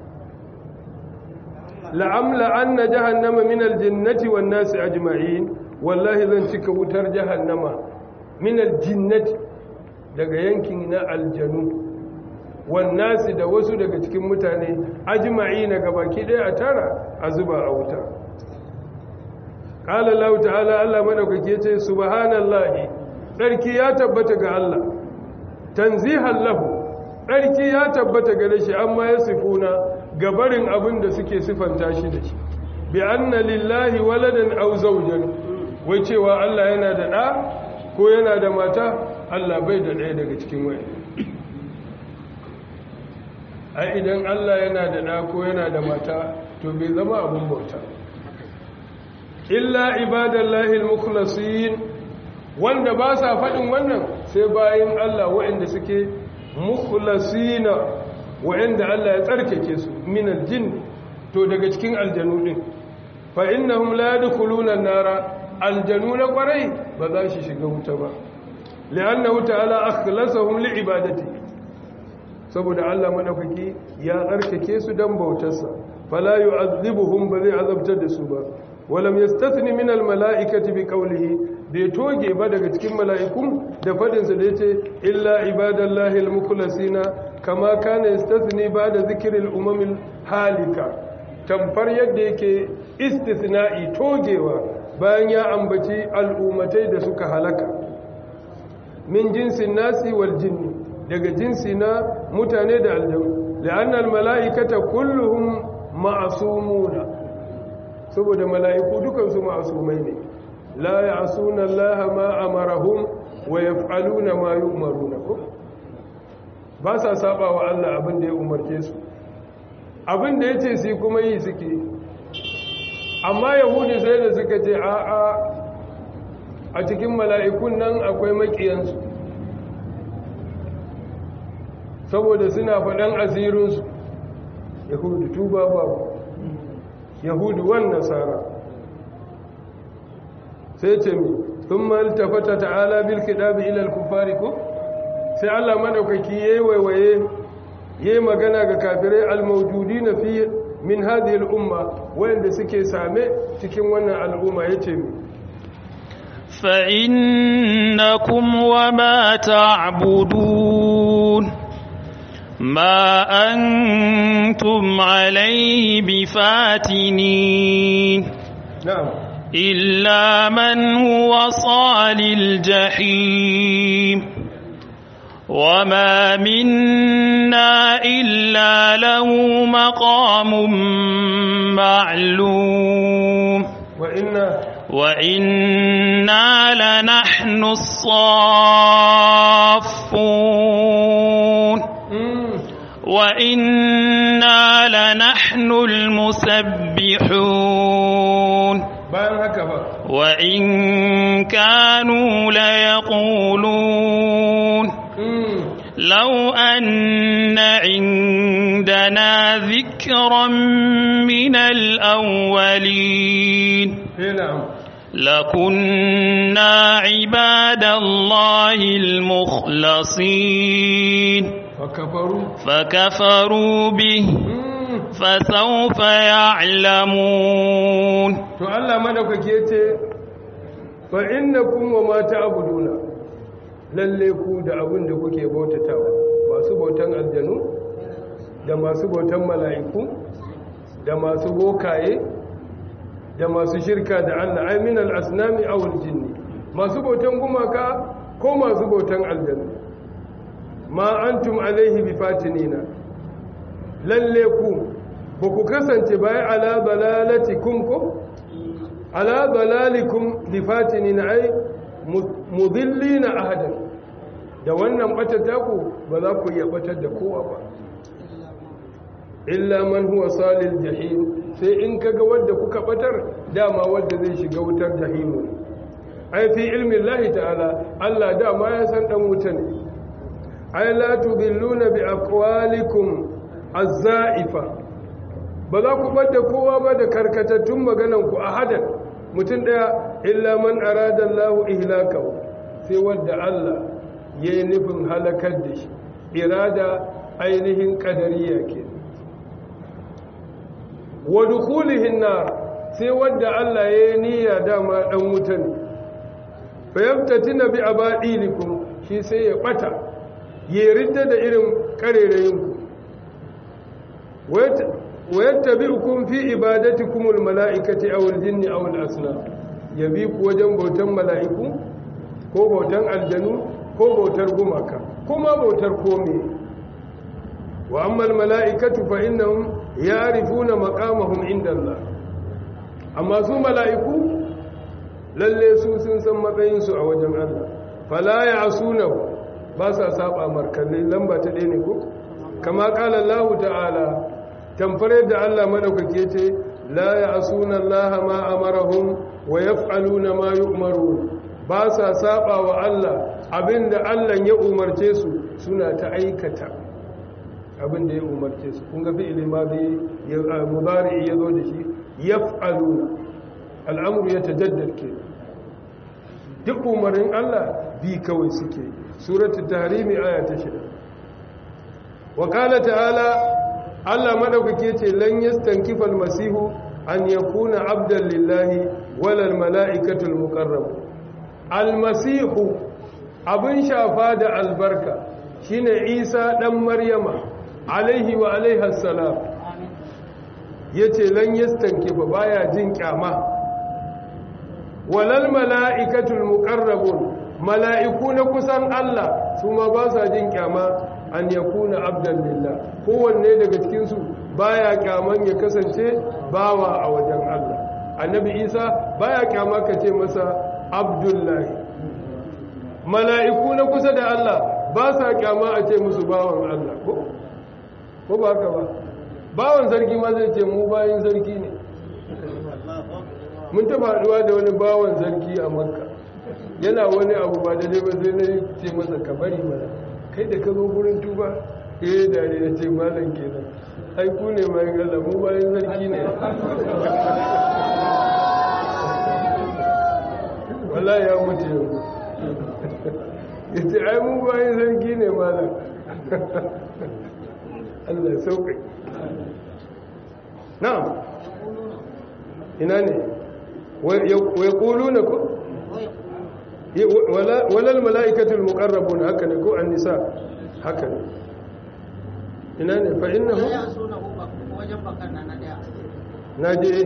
la'amla anna jahannama min aljinnati wan nasi ajma'in wallahi zan cika wutar jahannama min aljinnati daga yankin na aljanu wan nasi da wasu daga cikin mutane ajma'ina gabaki daya a tara a zuba a wuta qala Allah ta'ala Allah madaukake ce subhanallahi sarki ya tabbata ga Allah tanzihan lahu ɗarki ya tabbata gare shi amma ya sifuna gabarin abin da suke sifanta shi da shi bi anna lillahi waladan aw zawjan wai cewa Allah yana da ɗa ko yana da mata Allah bai da ɗaya daga cikin wani ai idan Allah yana da ɗa ko yana da mata to bai zama abin bauta illa ibadallahi al-mukhlasin wanda ba sa faɗin wannan sai bayan Allah waɗanda suke mukhlasina waɗanda Allah ya tsarkake su min aljin to daga cikin aljanu din fa innahum la yadkhuluna an-nara aljanu na kwarai ba za shi shiga wuta ba li'annahu ta'ala akhlasahum li'ibadati saboda Allah madaukaki ya tsarkake su dan bautarsa fala yu'adhibuhum ba zai azabtar da su ba walam yastathni min al-mala'ikati bi qawlihi bai toge ba daga cikin mala'ikun da faɗinsa da ya ce illa ibadallahi al-mukhlasina kama kana yastathni ba da zikirin umamin halika tamfar yadda yake istisna'i togewa bayan ya ambaci al'ummatai da suka halaka min jinsin nasi wal jinni daga jinsi na mutane da aljanu la'annal mala'ikata kulluhum ma'asumuna saboda mala'iku dukansu ma'asumai ne لا يعصون الله ما أمرهم ويفعلون ما يؤمرون ba sa saba wa Allah abin da ya umarce su abin da ya ce su kuma yi suke amma yahudi sai da suka ce a'a a cikin mala'ikun nan akwai makiyansu saboda suna faɗan asirinsu yahudu tuba babu yahudu wan nasara sai ce mi sun maltafata ta'ala bil kidabi ilal kufari ko sai Allah madaukaki yayi waiwaye yayi magana ga kafirai almawjudina fi min hadhihi al-umma wanda suke same cikin wannan al'umma yace mi fa innakum wama ta'budun ma antum alayhi bifatinin na'am إلا من هو صال الجحيم وما منا إلا له مقام معلوم وإنا وإنا لنحن الصافون وإنا لنحن المسبحون bayan haka ba وإن كانوا ليقولون لو أن عندنا ذكرا من الأولين na'am لكنا عباد الله المخلصين fakafaru فكفروا به فسوف يعلمون to Allah madaukake yace fa innakum wa ma ta'buduna lalle ku da abin da kuke bautatawa masu bautan aljanu da masu bautan mala'iku da masu bokaye da masu shirka da Allah ay min al-asnami aw al-jinni masu bautan gumaka ko masu bautan aljanu ma antum alaihi bifatinina lalle ku ba ku kasance bayan ala dalalatikum ko ala dalalikum bifatinina ay mudillina ahadan da wannan batata ku ba za ku iya batar da kowa ba illa man huwa salil jahim sai in kaga wanda kuka batar dama wanda zai shiga wutar jahimu ai fi ilmi Allah ta'ala Allah dama ya san dan wuta ne ai la tudilluna bi aqwalikum az-za'ifa ba za ku bar da kowa ba da karkatattun magananku a hadan mutum ɗaya illa man arada Allah ihlakahu sai wanda Allah ya yi nufin halakar da shi irada ainihin ƙadariya ke wa dukulihin nar sai wanda Allah ya yi niyya dama ɗan wuta ne fayyabtatina bi abadilikum shi sai ya ɓata ya ridda da irin ƙarerayinku ويتبعكم في عبادتكم الملائكة أو الجن أو الأصنام يبيك وجن بوتن ملائكو ko bautan aljanu ko bautar gumaka kuma bautar kome wa ammal mala'ikatu fa innahum ya'rifuna maqamahum inda Allah amma su mala'iku lalle su sun san matsayin su a wajen Allah fala ya'sunahu ba sa saba markalle lamba ta ɗaya ne ko kama qala Allah ta'ala tamfare da Allah madaukake ce la ya'suna Allah ma amarahum wa yaf'aluna ma yu'marun ba sa saba wa Allah abinda Allah ya umarce su suna ta aikata abinda ya umarce su kun ga fi'ili ma bi mudari ya zo da shi yaf'aluna al'amru ya tajaddad ke duk umarin Allah bi kawai suke suratul tahrimi aya ta 6 wa qala ta'ala Allah madaukake ce lan yastankifa al-masihu an yakuna abdan lillahi wala al-mala'ikatul muqarrabun almasihu abin shafa da albarka shine isa dan maryama alaihi wa alaihas salam yace lan yastanki ba baya jin kyama walal malaikatul muqarrabun mala'iku na kusan Allah su ma ba sa jin kyama an yakuna abdan lillah kowanne daga cikin su baya kyaman ya kasance bawa a wajen Allah annabi isa baya kyama ka ce masa abdullahi mala'iku na kusa da Allah ba sa kyama a ce musu bawan Allah ko? ko ba haka ba bawan sarki ma zai ce mu bayan sarki ne mun taba haduwa da wani bawan sarki a makka yana wani abu ba daidai ba sai na ce masa kabari mana kai da ka zo gurin tuba eh da ne na ce malam kenan ai ku ne bayan Allah mu bayan sarki ne wala ya mutu yanzu ya ce ai mu bayan sarki ne malam Allah sauƙi na'am ina ne wai ƙulu na ku walal mala'ikatul muƙarrabun haka ne ko an nisa haka ne ina ne fa'in na hu na je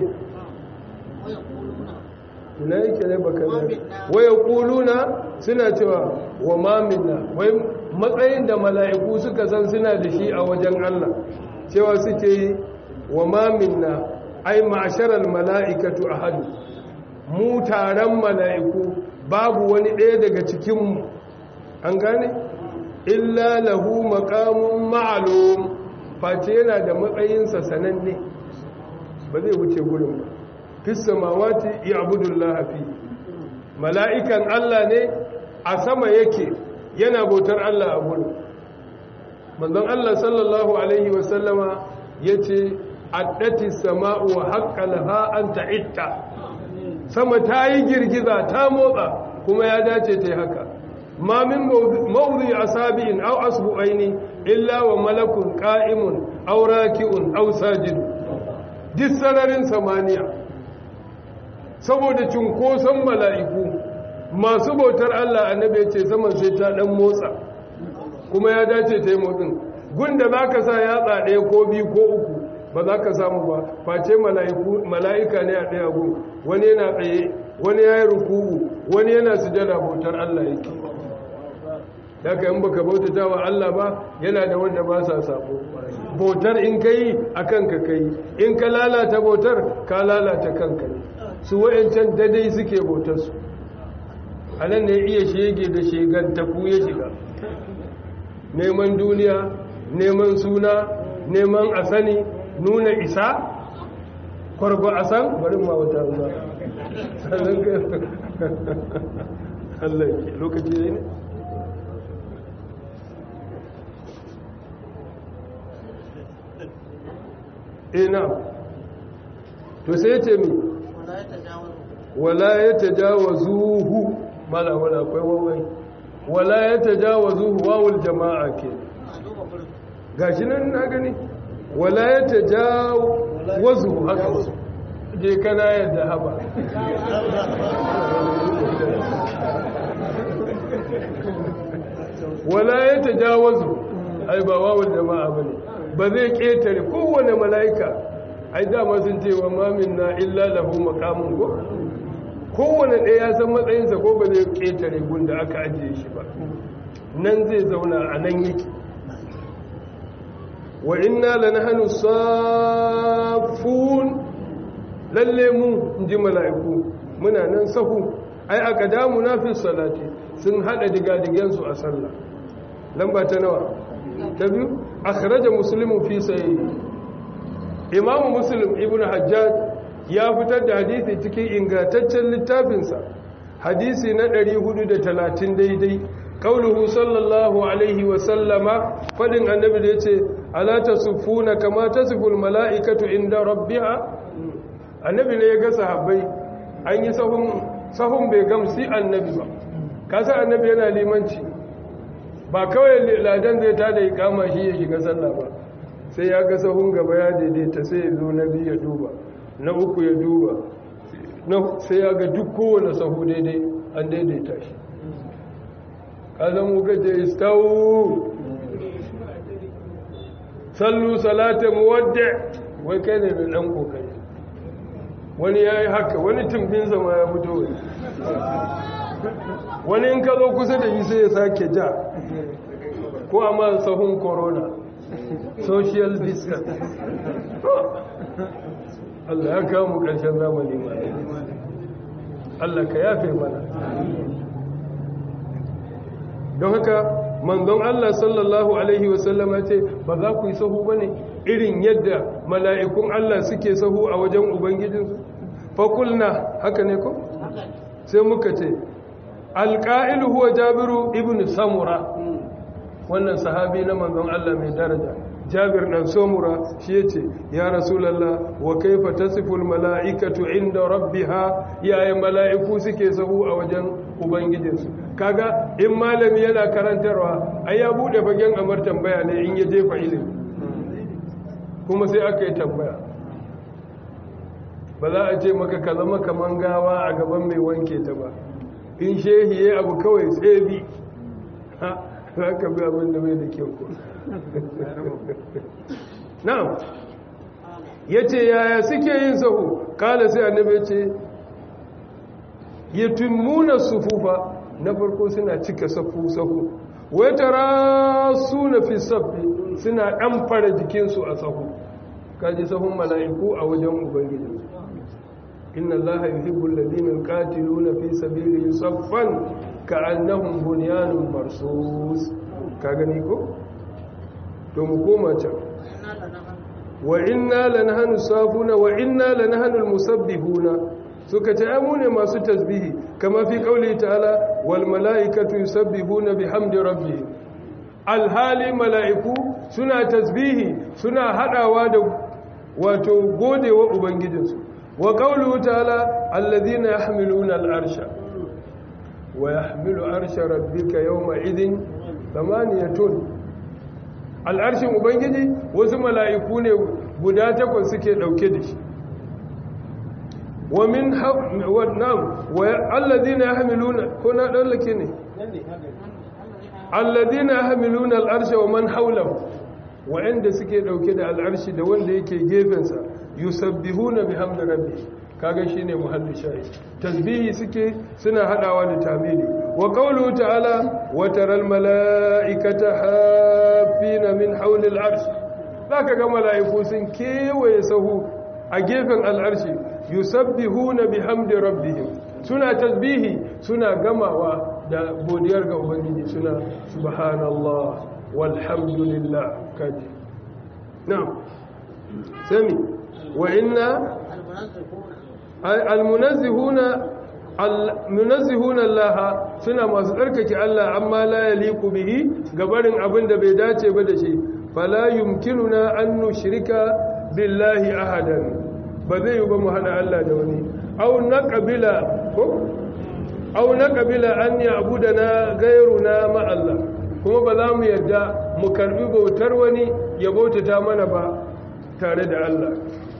ina yake ne baka ne waya kuluna suna cewa wa mamina wai matsayin da mala'iku suka san suna da shi a wajen Allah cewa suke yi wa mamina ai ma'asharal mala'ikatu ahadu mu taron mala'iku babu wani ɗaya daga cikinmu an gane illa lahu maqamun ma'lum face yana da matsayinsa sananne ba zai wuce gurin ba fi samawati ya'budullah fi mala'ikan Allah ne a sama yake yana bautar Allah a gurin manzon Allah sallallahu alaihi wa sallama yace addati sama'u wa haqqalaha an ta'itta sama ta yi girgiza ta motsa kuma ya dace ta yi haka ma min mawdi asabi'in aw asbu'aini illa wa malakun qa'imun aw raki'un aw sajid duk sararin samaniya saboda cunkoson mala'iku masu bautar Allah annabi ya ce saman sai ta dan motsa kuma ya dace ta yi motsin gunda za ka sa yatsa ɗaya ko biyu ko uku ba za ka samu ba face mala'ika ne a ɗaya gun wani yana tsaye wani ya yi rukubu wani yana sujada bautar Allah yake daga yin baka bautata wa Allah ba yana da wanda ba sa sabo bautar in ka yi a kanka ka yi in ka lalata bautar ka lalata kanka ne su wa'yancan dadai suke bautarsu a nan ne iya shege da shegantaku ya shiga neman duniya neman suna neman a sani nuna isa kwarba a san bari ma wata ba sannan ka Allah ke lokaci ne ina to sai ce mi wala ya tajawazuhu mala wala akwai wawai wala ya tajawazuhu wawul jama'a ke gashi nan na gani wala ya tajawazuhu haka je kana yadda haba wala ya tajawazu ai ba wawul jama'a bane ba zai ketare kowane mala'ika ai dama sun ce wa mamin na illa lahu maqamun ko kowane ɗaya ya san matsayinsa ko ba zai ƙetare gunda aka ajiye shi ba nan zai zauna a nan yake wa inna lanahnu safun lalle mu inji mala'iku muna nan sahu ai aqdamu na fi salati sun hada digadigen su a sallah lamba ta nawa ta biyu akhraja muslimu fi sahih imamu muslim ibnu hajjaj ya fitar da hadisi cikin ingantaccen littafinsa hadisi na 430 daidai kauluhu sallallahu alaihi wa sallama fadin annabi da yace ala tasufuna kama tasiful mala'ikatu inda rabbiha annabi ne ya ga sahabbai an yi sahun sahun bai gamsi annabi ba kasa annabi yana limanci ba kawai ladan zai tada ikama shi ya shiga sallah ba sai ya ga sahun gaba ya daidaita sai ya zo na biyu ya duba na uku ya duba sai ya ga duk kowane sahu daidai an daidaita shi kazan muka ce istawu sallu salata muwadda wai kai ne mai dan kokari wani ya yi haka wani tumbin zama ya fito wani wani in ka zo kusa da yi sai ya sake ja ko a ma sahun corona social distance Allah ya kawo mu ƙarshen zamani ma Allah ka yafe mana don haka manzon Allah sallallahu alaihi wasallama ce ba za ku yi sahu ba ne irin yadda mala'ikun Allah suke sahu a wajen ubangijinsu fakulna haka ne ko sai muka ce alƙa'ilu huwa jabiru ibn samura wannan sahabi na manzon Allah mai daraja jabir dan samura shi yace ya rasulullah wa kaifa tasiful mala'ikatu inda rabbiha yayin mala'iku suke sahu a wajen ubangijinsu kaga in malami yana karantarwa ai ya bude fagen amar tambaya ne in ya jefa ilimi kuma sai aka yi tambaya ba za a ce maka ka zama kaman gawa a gaban mai wanke ta ba in shehi ya abu kawai tsebi za ka bi abin da mai da kyau ko na'am ya ce yaya suke yin sahu kala sai annabi ce yatimmuna sufufa na farko suna cika safu sahu wai tara suna fi safi suna dan fara jikinsu a sahu kaji sahun mala'iku a wajen ubangiji inna allaha yuhibbu alladhina yuqatiluna fi sabilihi saffan ka'annahum bunyanun marsus ka gani ko to mu koma can wa inna lanahnu safuna wa inna lanahnu almusabbihuna suka ce mu ne masu tasbihi kama fi kauli ta'ala wal mala'ikatu yusabbihuna bihamdi rabbihim alhali mala'iku suna tasbihi suna hadawa da wato godewa ubangijinsu wa qawluhu ta'ala alladhina yahmiluna al'arsha wa yahmilu arsha rabbika yawma idhin thamaniyatun al'arshin ubangiji wasu mala'iku ne guda takwas suke dauke da shi ومن والنام والذين يحملون هنا دلك الذين يحملون العرش ومن حوله وعند suke dauke da al'arshi da wanda yake gefensa yusabbihuna bihamdi rabbi kaga shine muhalli shayi tasbihi suke suna hadawa da tamili wa qawluhu ta'ala wa taral malaikata hafina min hawli al'arsh zaka ga malaiku sun kewaye sahu a gefen al'arshi yusabbihuna bihamdi rabbihim suna tasbihi suna gamawa da godiyar ga ubangiji suna subhanallah walhamdulillah kaji na'am sami wa inna almunazzihuna almunazzihuna Allah suna masu tsarkake Allah amma la yaliqu bihi gabarin abin da bai dace ba da shi fala yumkinuna an nushrika billahi ahadan ba zai yi ba mu hada Allah da wani au na kabila ko au na kabila an ya abu da na gairu na ma'alla kuma ba za mu yadda mu karbi bautar wani ya bautata mana ba tare da Allah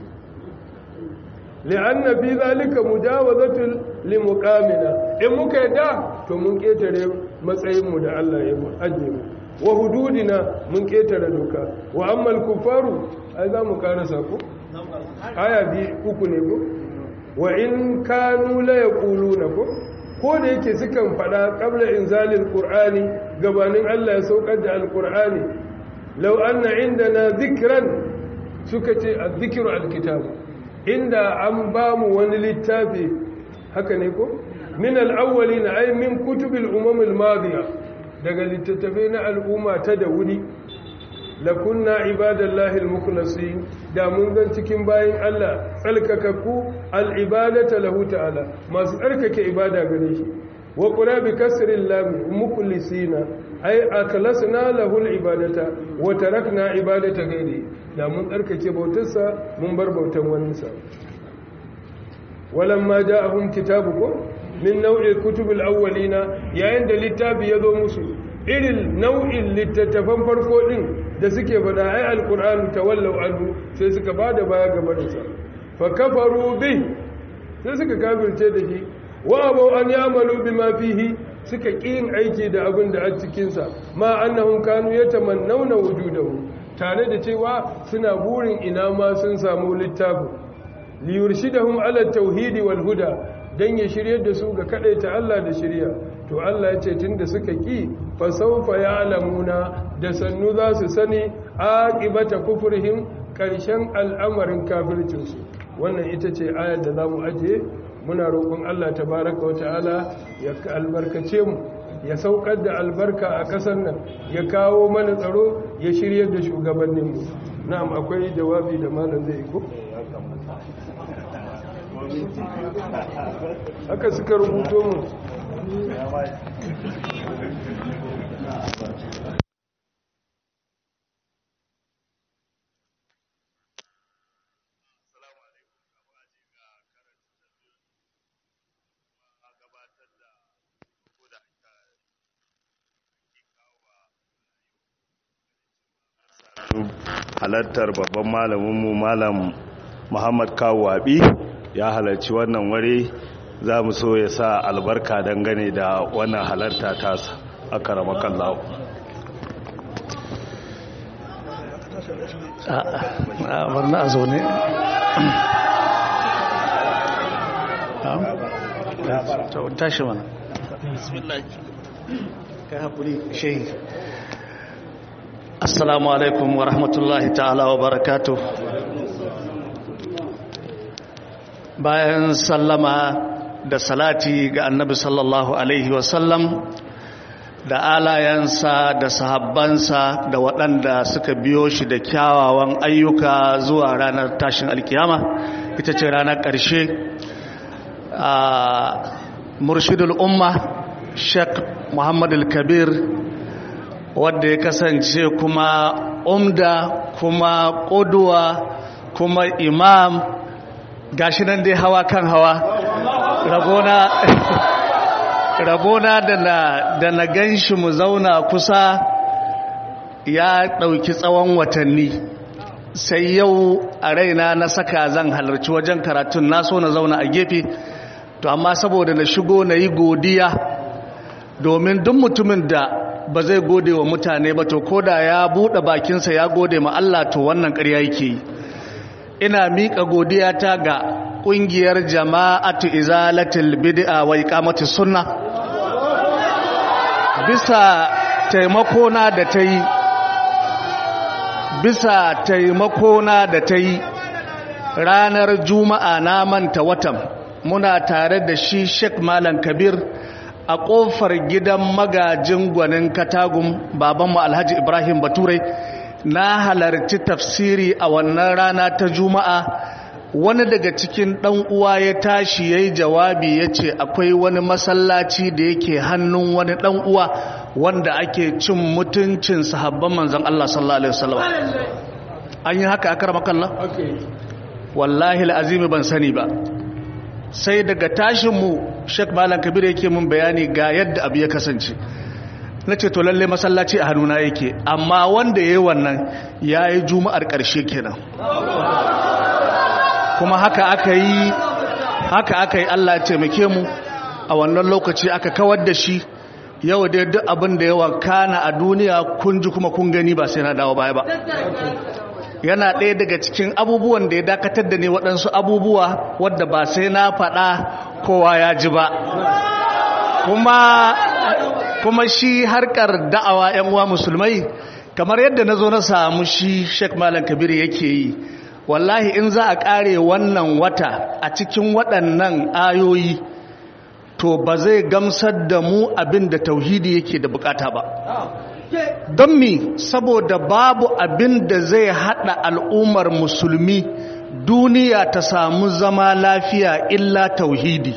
li'anna fi zalika mujawazatul limuqamina in muka yadda to mun ketare matsayin mu da Allah ya ajiye mu wa hududina mun ketare doka wa ammal kufaru ai za mu karasa ko aya bi uku ne ko wa in kanu la yaquluna ko ko da yake sukan faɗa qabla inzalil qur'ani gabanin Allah ya saukar da alqur'ani law anna indana dhikran suka ce adh-dhikru alkitab inda an ba mu wani littafi haka ne ko min al-awwalin ay min kutubil umam al-madiya daga littattafai na al'umma ta da wuri lakunna ibadallahi al-mukhlasin da mun zan cikin bayin Allah tsalkakakku al-ibadata lahu ta'ala masu tsarkake ibada gare shi wa qura bi kasri lam mukhlisina ay aklasna lahu al-ibadata wa tarakna ibadata ghairi da mun tsarkake bautarsa mun bar bautan waninsa walamma ja'ahum kitabukum min nau'il kutubil awwalina yayin da littafi ya zo musu irin nau'in littattafan farko din da suke faɗa ai alqur'anu tawallaw anhu sai suka bada baya gaba da sa fa kafaru bi sai suka kafirce da shi wa abu an ya'malu bima fihi suka yin aiki da abin da a cikin sa ma annahum kanu yatamannawna wujudahu tare da cewa suna burin ina ma sun samu littafin liyurshidahum ala tauhidi wal huda dan ya shiryar da su ga kadaita Allah da shirya to Allah ya ce tunda suka ki fa sawfa ya'lamuna da sannu za su sani aqibata kufrihim karshen al'amarin kafircin su wannan ita ce ayar da zamu aje muna roƙon Allah tabaaraka wa ta'ala ya albarkace mu ya saukar da albarka a kasar nan ya kawo mana tsaro ya shiryar da shugabanninmu na'am akwai jawabi da malam zai ko haka suka rubuto mu halartar babban malaminmu malam muhammad kawwabi ya halarci wannan ware za mu so ya sa albarka dangane da wannan halarta tasa a karamakan lawo a barna a zaune tashi mana ka haƙuri shehi assalamu alaikum wa rahmatullahi ta'ala wa barakatuh bayan sallama da salati ga annabi sallallahu alaihi wasallam da alayensa da sahabbansa da waɗanda suka biyo shi da kyawawan ayyuka zuwa ranar tashin alkiyama ita ce ranar ƙarshe a murshidul umma sheikh muhammadu kabir wadda ya kasance kuma umda kuma ƙuduwa kuma imam gashi nan dai hawa kan hawa rabona rabona da na da na ganshi mu zauna kusa ya ɗauki tsawon watanni sai yau a raina na saka zan halarci wajen karatun na so na zauna a gefe to amma saboda na shigo na yi godiya domin duk mutumin da ba zai gode wa mutane ba to koda ya buɗe bakinsa ya gode ma Allah to wannan ƙarya yake yi ina miƙa godiya ta ga ƙungiyar jama'atu izalatul bid'a wa iqamatus sunna bisa taimakona da ta yi bisa taimakona da ta yi ranar juma'a na manta watan muna tare da shi sheik malam kabir a ƙofar gidan magajin gwanin katagun babanmu alhaji ibrahim bature na halarci tafsiri a wannan rana ta juma'a wani daga cikin ɗan uwa ya tashi ya yi jawabi ya ce akwai wani masallaci da yake hannun wani ɗan uwa wanda ake cin mutuncin sahabban manzan Allah sallallahu Alaihi wasallam an yi haka akar makalla? wallahi al'azimi ban sani ba sai daga tashinmu shek malam kabir yake mun bayani ga yadda abu ya kasance na ce to lalle masallaci a hannuna yake amma wanda ya yi wannan ya yi juma'ar ƙarshe kenan kuma haka aka yi haka aka yi Allah taimake mu a wannan lokaci aka kawar da shi yau dai duk abin da yawa kana a duniya kun ji kuma kun gani ba sai na dawo baya ba yana ɗaya daga cikin abubuwan da ya dakatar da ne waɗansu abubuwa wadda ba sai na faɗa kowa ya ji ba kuma kuma shi harkar da'awa yan uwa musulmai kamar yadda na zo na samu shi Sheikh Malam Kabir yake yi wallahi in za a kare wannan wata a cikin waɗannan ayoyi to ba zai gamsar da mu abin da tauhidi yake da bukata ba don mi saboda babu abin da zai hada al'ummar musulmi duniya ta samu zama lafiya illa tauhidi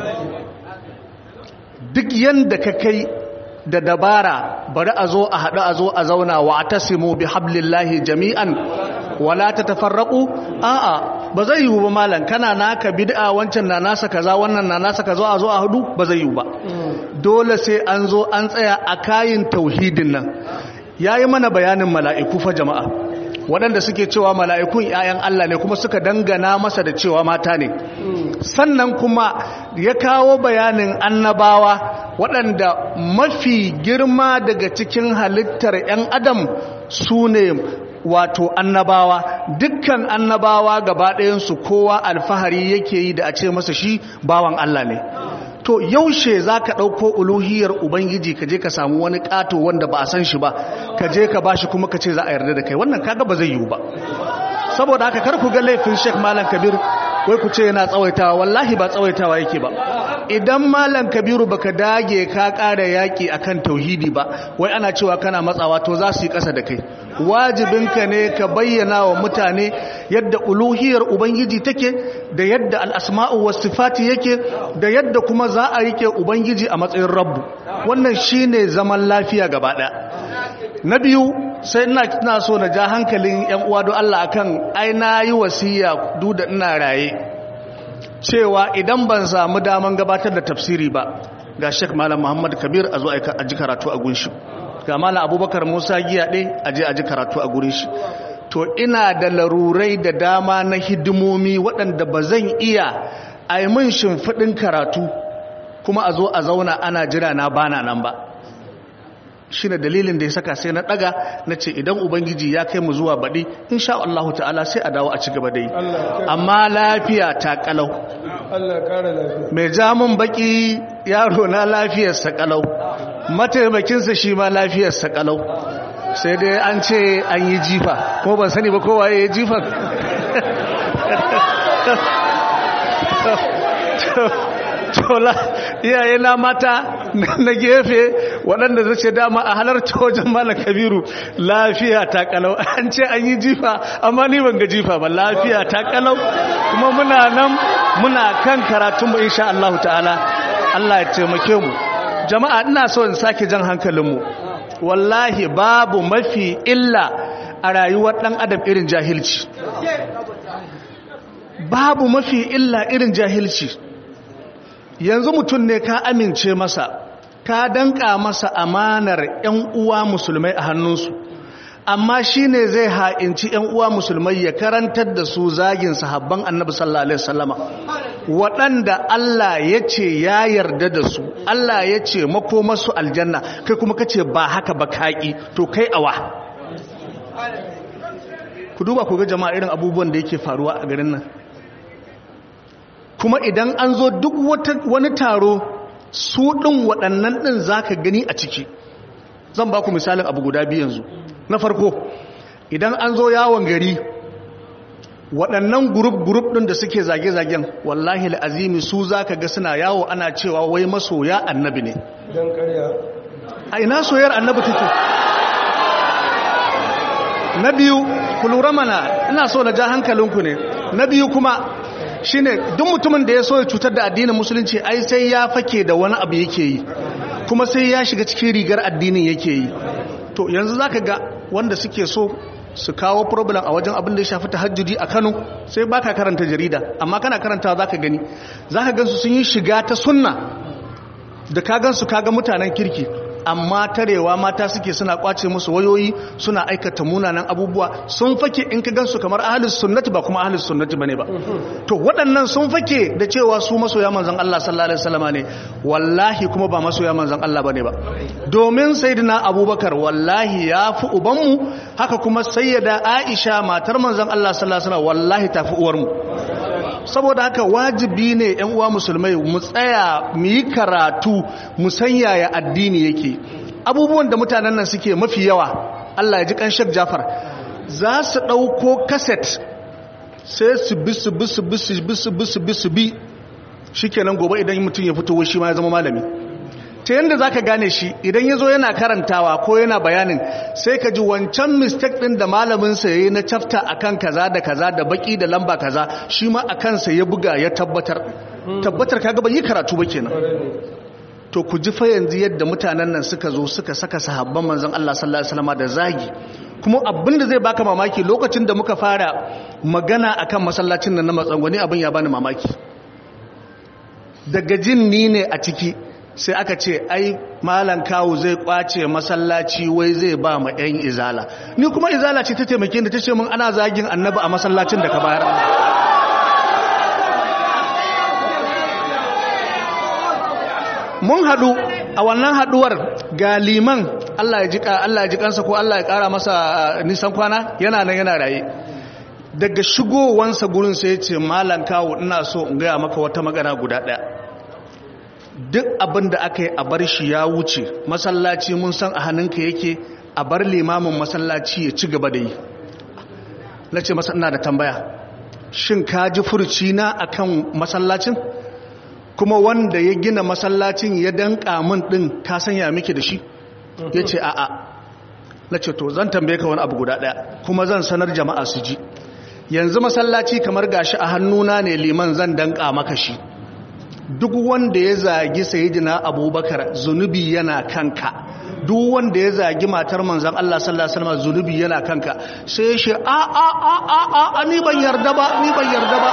duk yanda ka kai da dabara bari a zo a haɗu a zo a zauna wa ta simo bi hablillahi jami'an wala ta tafarraku a'a ba zai yiwu ba malam kana naka bid'a wancan na nasa kaza wannan na nasa kaza a zo a hudu ba zai yiwu ba dole sai an zo an tsaya a kayin tauhidin nan yayi mana bayanin mala'iku fa jama'a waɗanda suke cewa mala'ikun ‘ya'yan Allah ne kuma suka dangana masa da cewa mata ne sannan kuma ya kawo bayanin annabawa waɗanda mafi girma daga cikin halittar ‘yan adam su ne wato annabawa dukkan annabawa gaba ɗayansu kowa alfahari yake yi da a ce masa shi bawan Allah ne to yaushe za ka ɗauko uluhiyar ubangiji ka je ka samu wani ƙato wanda ba a san shi ba ka je ka ba shi kuma ka ce za a yarda da kai wannan kaga ba zai yiwu ba saboda haka kar ku ga laifin sheik malam kabir wai ku ce yana tsawaitawa wallahi ba tsawaitawa yake ba idan malam kabiru baka dage ka ƙara yaƙi akan tauhidi ba wai ana cewa kana matsawa to za su yi ƙasa da kai wajibinka ne ka bayyana wa mutane yadda uluhiyar ubangiji take da yadda al'asma'u wasu sifati yake da yadda kuma za a rike ubangiji a matsayin rabbu wannan shine zaman lafiya gaba ɗaya na biyu sai ina so na ja hankalin yan uwa don Allah akan ai na yi wasiya duk da ina raye cewa idan ban samu daman gabatar da tafsiri ba ga Sheikh Malam Muhammad Kabir a zo a ji karatu a gunshi ga Malam Abubakar Musa Giyaɗe a je a ji karatu a gurin shi to ina da larurai da dama na hidimomi waɗanda ba zan iya a yi min shimfiɗin karatu kuma a zo a zauna ana jira na bana nan ba shi ne dalilin da ya saka sai na ɗaga na ce idan ubangiji ya kai mu zuwa baɗi insha Allah ta'ala sai a dawo a ci gaba da yi amma lafiya ta kalau mai jamun baki yaro na lafiyarsa kalau mataimakinsa shi ma lafiyarsa kalau sai dai an ce an yi jifa ko ban sani ba kowa ya yi jifan tola iyaye na mata na gefe waɗanda zai ce dama a halarta wajen malam kabiru lafiya ta kalau an ce an yi jifa amma ni ban ga jifa ba lafiya ta kalau kuma muna nan muna kan karatunmu insha Allah ta'ala Allah ya taimake mu jama'a ina so in sake jan hankalinmu wallahi babu mafi illa a rayuwar ɗan adam irin jahilci babu mafi illa irin jahilci yanzu mutum ne ka amince masa ka danka masa amanar 'yan uwa musulmai a hannunsu amma shi ne zai ha'inci 'yan uwa musulmai ya karantar da su zagin sahabban annabi sallallahu alaihi wasallama waɗanda Allah ya ce ya yarda da su Allah ya ce makomarsu aljanna kai kuma ka ce ba haka ba kaƙi to kai awa ku duba ku ga jama'a irin abubuwan da yake faruwa a garin nan kuma idan an zo duk wani taro su ɗin waɗannan ɗin za ka gani a ciki zan ba ku misalin abu guda biyu yanzu na farko idan an zo yawon gari waɗannan gurup-gurup ɗin da suke zage-zagen wallahi la'azimi su za ka ga suna yawo ana cewa wai masoya annabi ne don karya a ina soyar annabi take na biyu ku lura mana ina so na ja hankalinku ne na biyu kuma shine duk mutumin da ya so ya cutar da addinin musulunci ai sai ya fake da wani abu yake yi kuma sai ya shiga cikin rigar addinin yake yi to yanzu zaka ga wanda suke so su kawo problem a wajen abin da ya shafi tahajjudi a Kano sai baka karanta jarida amma kana karantawa zaka gani zaka gansu sun yi shiga ta sunna da ka gansu kaga mutanen kirki amma tarewa mata suke suna kwace musu wayoyi suna aikata munanan abubuwa sun fake in ka gansu kamar ahlus sunnati ba kuma ahlus sunnati bane ba to waɗannan sun fake da cewa su masoya manzon Allah sallallahu alaihi wasallama ne wallahi kuma ba masoya manzon Allah bane ba domin sayyidina Abubakar wallahi ya fi ubanmu haka kuma sayyida Aisha matar manzon Allah sallallahu alaihi wasallam wallahi ta fi uwarmu saboda haka wajibi ne yan uwa musulmai mu tsaya mu yi karatu mu san yaya addini yake abubuwan da mutanen nan suke mafi yawa Allah ya ji kan Sheikh Jafar za su ɗauko kaset sai su bi su bi su bi su bi su bi su bi su bi shikenan gobe idan mutum ya fito shi ma ya zama malami ta yadda za ka gane shi idan ya zo yana karantawa ko yana bayanin sai ka ji wancan mistake ɗin da malaminsa ya yi na cafta a kan kaza da kaza da baki da lamba kaza shi ma a kansa ya buga ya tabbatar tabbatar ka gaba yi karatu ba kenan to ku ji fa yanzu yadda mutanen nan suka zo suka saka sahabban manzon Allah sallallahu alaihi wasallam da zagi kuma abin da zai baka mamaki lokacin da muka fara magana akan masallacin nan na matsangwani abin ya bani mamaki daga jin ni ne a ciki sai aka ce ai malan kawo zai kwace masallaci wai zai ba ma 'yan izala ni kuma izala ce ta taimake da ta ce mun ana zagin annabi a masallacin da ka bayar mun haɗu a wannan haɗuwar ga liman Allah ya jika Allah ya jikansa ko Allah ya ƙara masa nisan kwana yana nan yana raye daga shigowansa gurin sai ya ce malan kawo ina so in gaya maka wata magana guda ɗaya duk abin da aka yi a bar shi ya wuce masallaci mun san a hannunka yake a bar limamin masallaci ya ci gaba da yi na ce masa ina da tambaya shin ka ji furci na akan masallacin kuma wanda ya gina masallacin ya danka min din ka sanya miki da shi ya ce a'a na ce to zan tambaye ka wani abu guda daya kuma zan sanar jama'a su ji yanzu masallaci kamar gashi a hannuna ne liman zan danka maka shi duk wanda ya zagi sayidina abubakar zunubi yana kanka duk wanda ya zagi matar manzan Allah sallallahu alaihi wasallam zunubi yana kanka sai shi a a a a a ni ban yarda ba ni ban yarda ba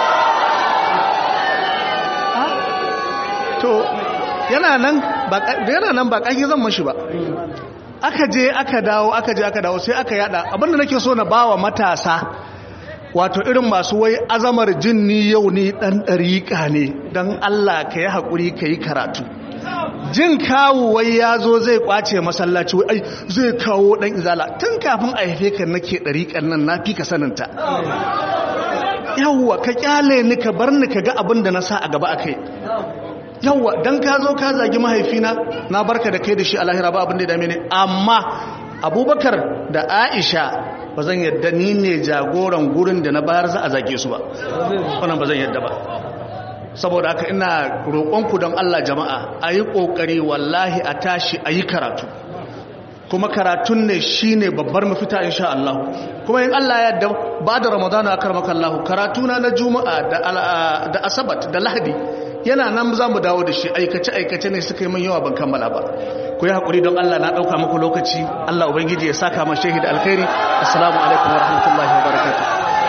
to yana nan ba yana nan ba kake zan mashi ba aka je aka dawo aka je aka dawo sai aka yada abinda nake so na bawa matasa wato irin masu wai azamar jin ni yau ni dan dariƙa ne don Allah ka yi haƙuri ka yi karatu jin kawo wai ya zo zai kwace masallaci wai zai kawo dan izala tun kafin a haife ka nake dariƙan nan na fi ka saninta yawwa ka kyale ni ka bar ni ka ga abin da na sa a gaba akai yawwa dan ka zo ka zagi mahaifina na barka da kai da shi a lahira ba abin da ya dame ni amma abubakar da aisha ba zan yadda ni ne jagoran gurin da na bayar za a zage su ba wannan ba zan yadda ba saboda haka ina roƙonku don Allah jama'a a yi ƙoƙari wallahi a tashi a yi karatu kuma karatun ne shi ne babbar mafita insha Allah kuma yin Allah ya yadda ba da ramadana a karmaka Allah karatuna na juma'a da asabat da lahadi yana nan za mu dawo da shi aikace-aikace ne suka yi min yawa ban kammala ba ku yi haƙuri don Allah na ɗauka muku lokaci Allah Ubangiji ya saka ma shehi da alkhairi assalamu alaikum wa rahmatullahi wa barakatuh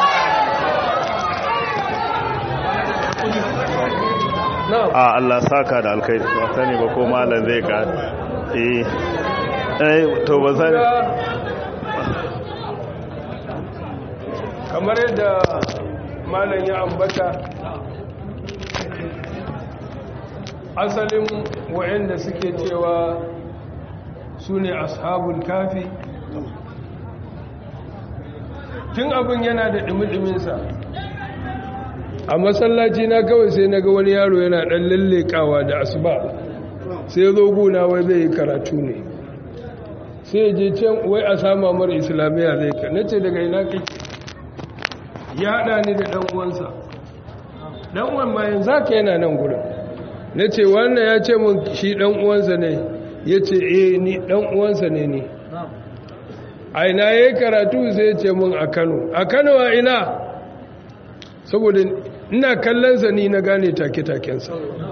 a Allah saka da alkhairi ba sani ba ko malam zai ka eh eh to ba sani kamar yadda malam ya ambata asalin wa'anda suke cewa su ne ashabul kafi tun abin yana da ɗumi-ɗuminsa a masallaci na kawai sai na ga wani yaro yana ɗan lallekawa da asuba sai zo guna wai zai yi karatu ne sai je can wai a sama mara islamiyya zai ka na ce daga ina kake ya haɗa ni da ɗan'uwansa ɗan'uwan bayan za ka yana nan gudun na ce wannan ya ce mun shi ɗan'uwansa ne ya ce e ni ɗan'uwansa ne ni a ina ya yi karatu sai ce mun a kano a kano a ina saboda ina kallonsa ni na gane take-takensa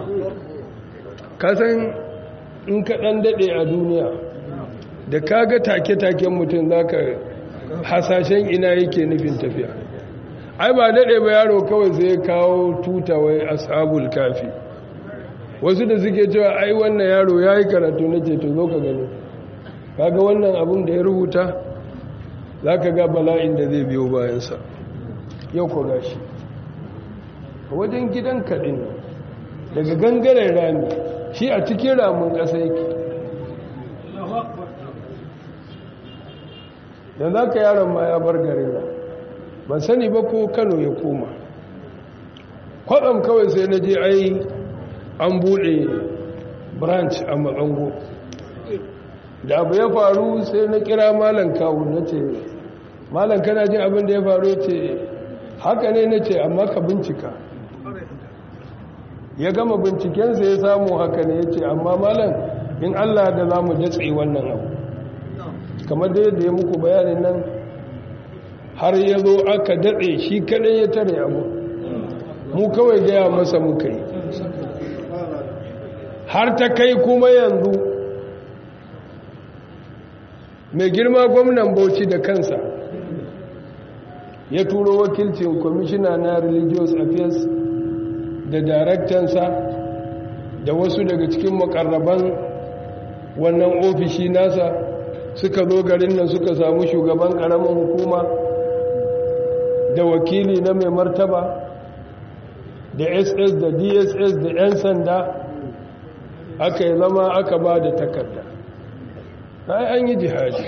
kasan in ka ɗan daɗe a duniya da ka ga take-taken mutum za ka hasashen ina yake nufin tafiya ai ba daɗe ba yaro kawai sai ya kawo tuta wai ashabul kafi wasu da suke cewa ai wannan yaro ya yi karatu na ce to zo ka gani kaga wannan abin da ya rubuta za ka ga bala'in da zai biyo bayansa yau ko gashi a wajen gidan kaɗin daga gangaren rami shi a cikin ramin ƙasa yake da za ka yaron ma ya bar garin ban sani ba ko kano ya koma kwaɗam kawai sai na je ai an buɗe branch a matsango da abu ya faru sai na kira malam kawo na ce malam kana jin abin da ya faru ce haka ne na ce amma ka bincika ya gama bincikensa ya samu haka ne ya ce amma malam in allah da za mu datse wannan abu kamar da yadda ya muku bayanin nan har ya zo aka datse shi kadai ya tare abu mu kawai gaya masa muka yi har ta kai kuma yanzu mai girma gwamnan bauchi da kansa ya turo wakilcin kwamishina na religious affairs da daraktansa da wasu daga cikin makarraban wannan ofishi nasa suka zo garin nan suka samu shugaban karamin hukuma da wakili na mai martaba da ss da dss da 'yan sanda aka yi zama aka ba da takarda ai an yi jihadi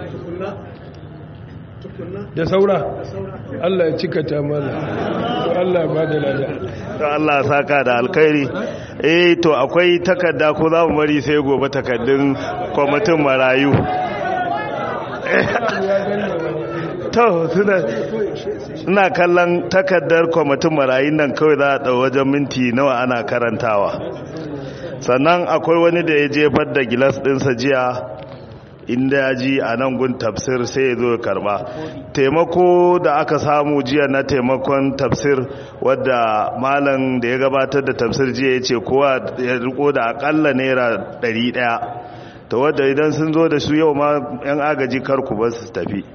da saura Allah ya cika ta mana Allah ba da lada to Allah saka da alkhairi eh to akwai takarda ko za mu bari sai gobe takardun kwamitin marayu to suna ina kallon takardar kwamitin marayun nan kawai za a ɗau wajen minti nawa ana karantawa sannan akwai wani da ya jefar da gilas ɗinsa jiya inda ya ji a nan gun tafsir sai ya zo ya karba taimako da aka samu jiya na taimakon tafsir wadda malam da ya gabatar da tafsir jiya ya ce kowa ya riko da akalla naira 100 ta wadda idan sun zo da su yau ma 'yan agaji karku ba su tafi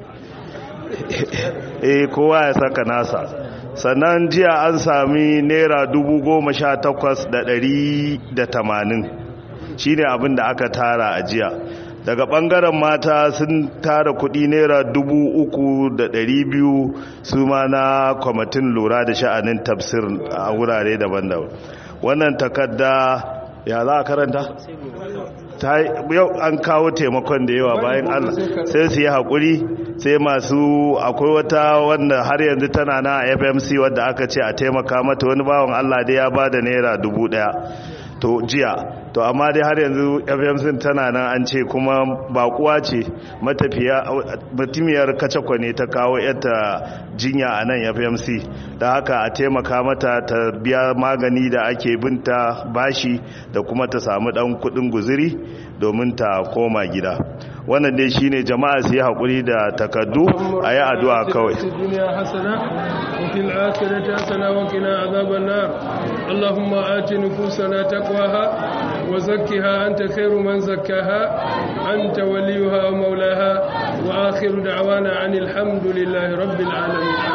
eh kowa ya saka nasa sannan jiya an sami naira dubu goma sha takwas da ɗari da tamanin shi ne abin da aka tara a jiya daga ɓangaren mata sun tara kuɗi naira dubu uku da ɗari biyu su ma na kwamitin lura da sha'anin tafsir a wurare daban-daban wannan takarda ya za a karanta? yau an kawo taimakon da yawa bayan allah sai su yi haƙuri sai masu akwai wata wanda har yanzu tana na fmc wadda aka ce a taimaka mata wani bawan allah dai ya ba da naira dubu daya to jiya to amma dai har yanzu fmc tana nan an ce kuma bakuwa ce matafiya mutumiyar kacakwa ne ta kawo yadda jinya a nan fmc da haka a taimaka mata ta biya magani da ake binta bashi da kuma ta samu dan kudin guziri domin ta koma gida wannan dai shine jama'a su yi haƙuri da takaddu a yi addu'a kawai وفي الآخرة حسنة وقنا عذاب النار اللهم آت نفوسنا تقواها وزكها أنت خير من زكاها أنت وليها ومولاها وآخر دعوانا عن الحمد لله رب العالمين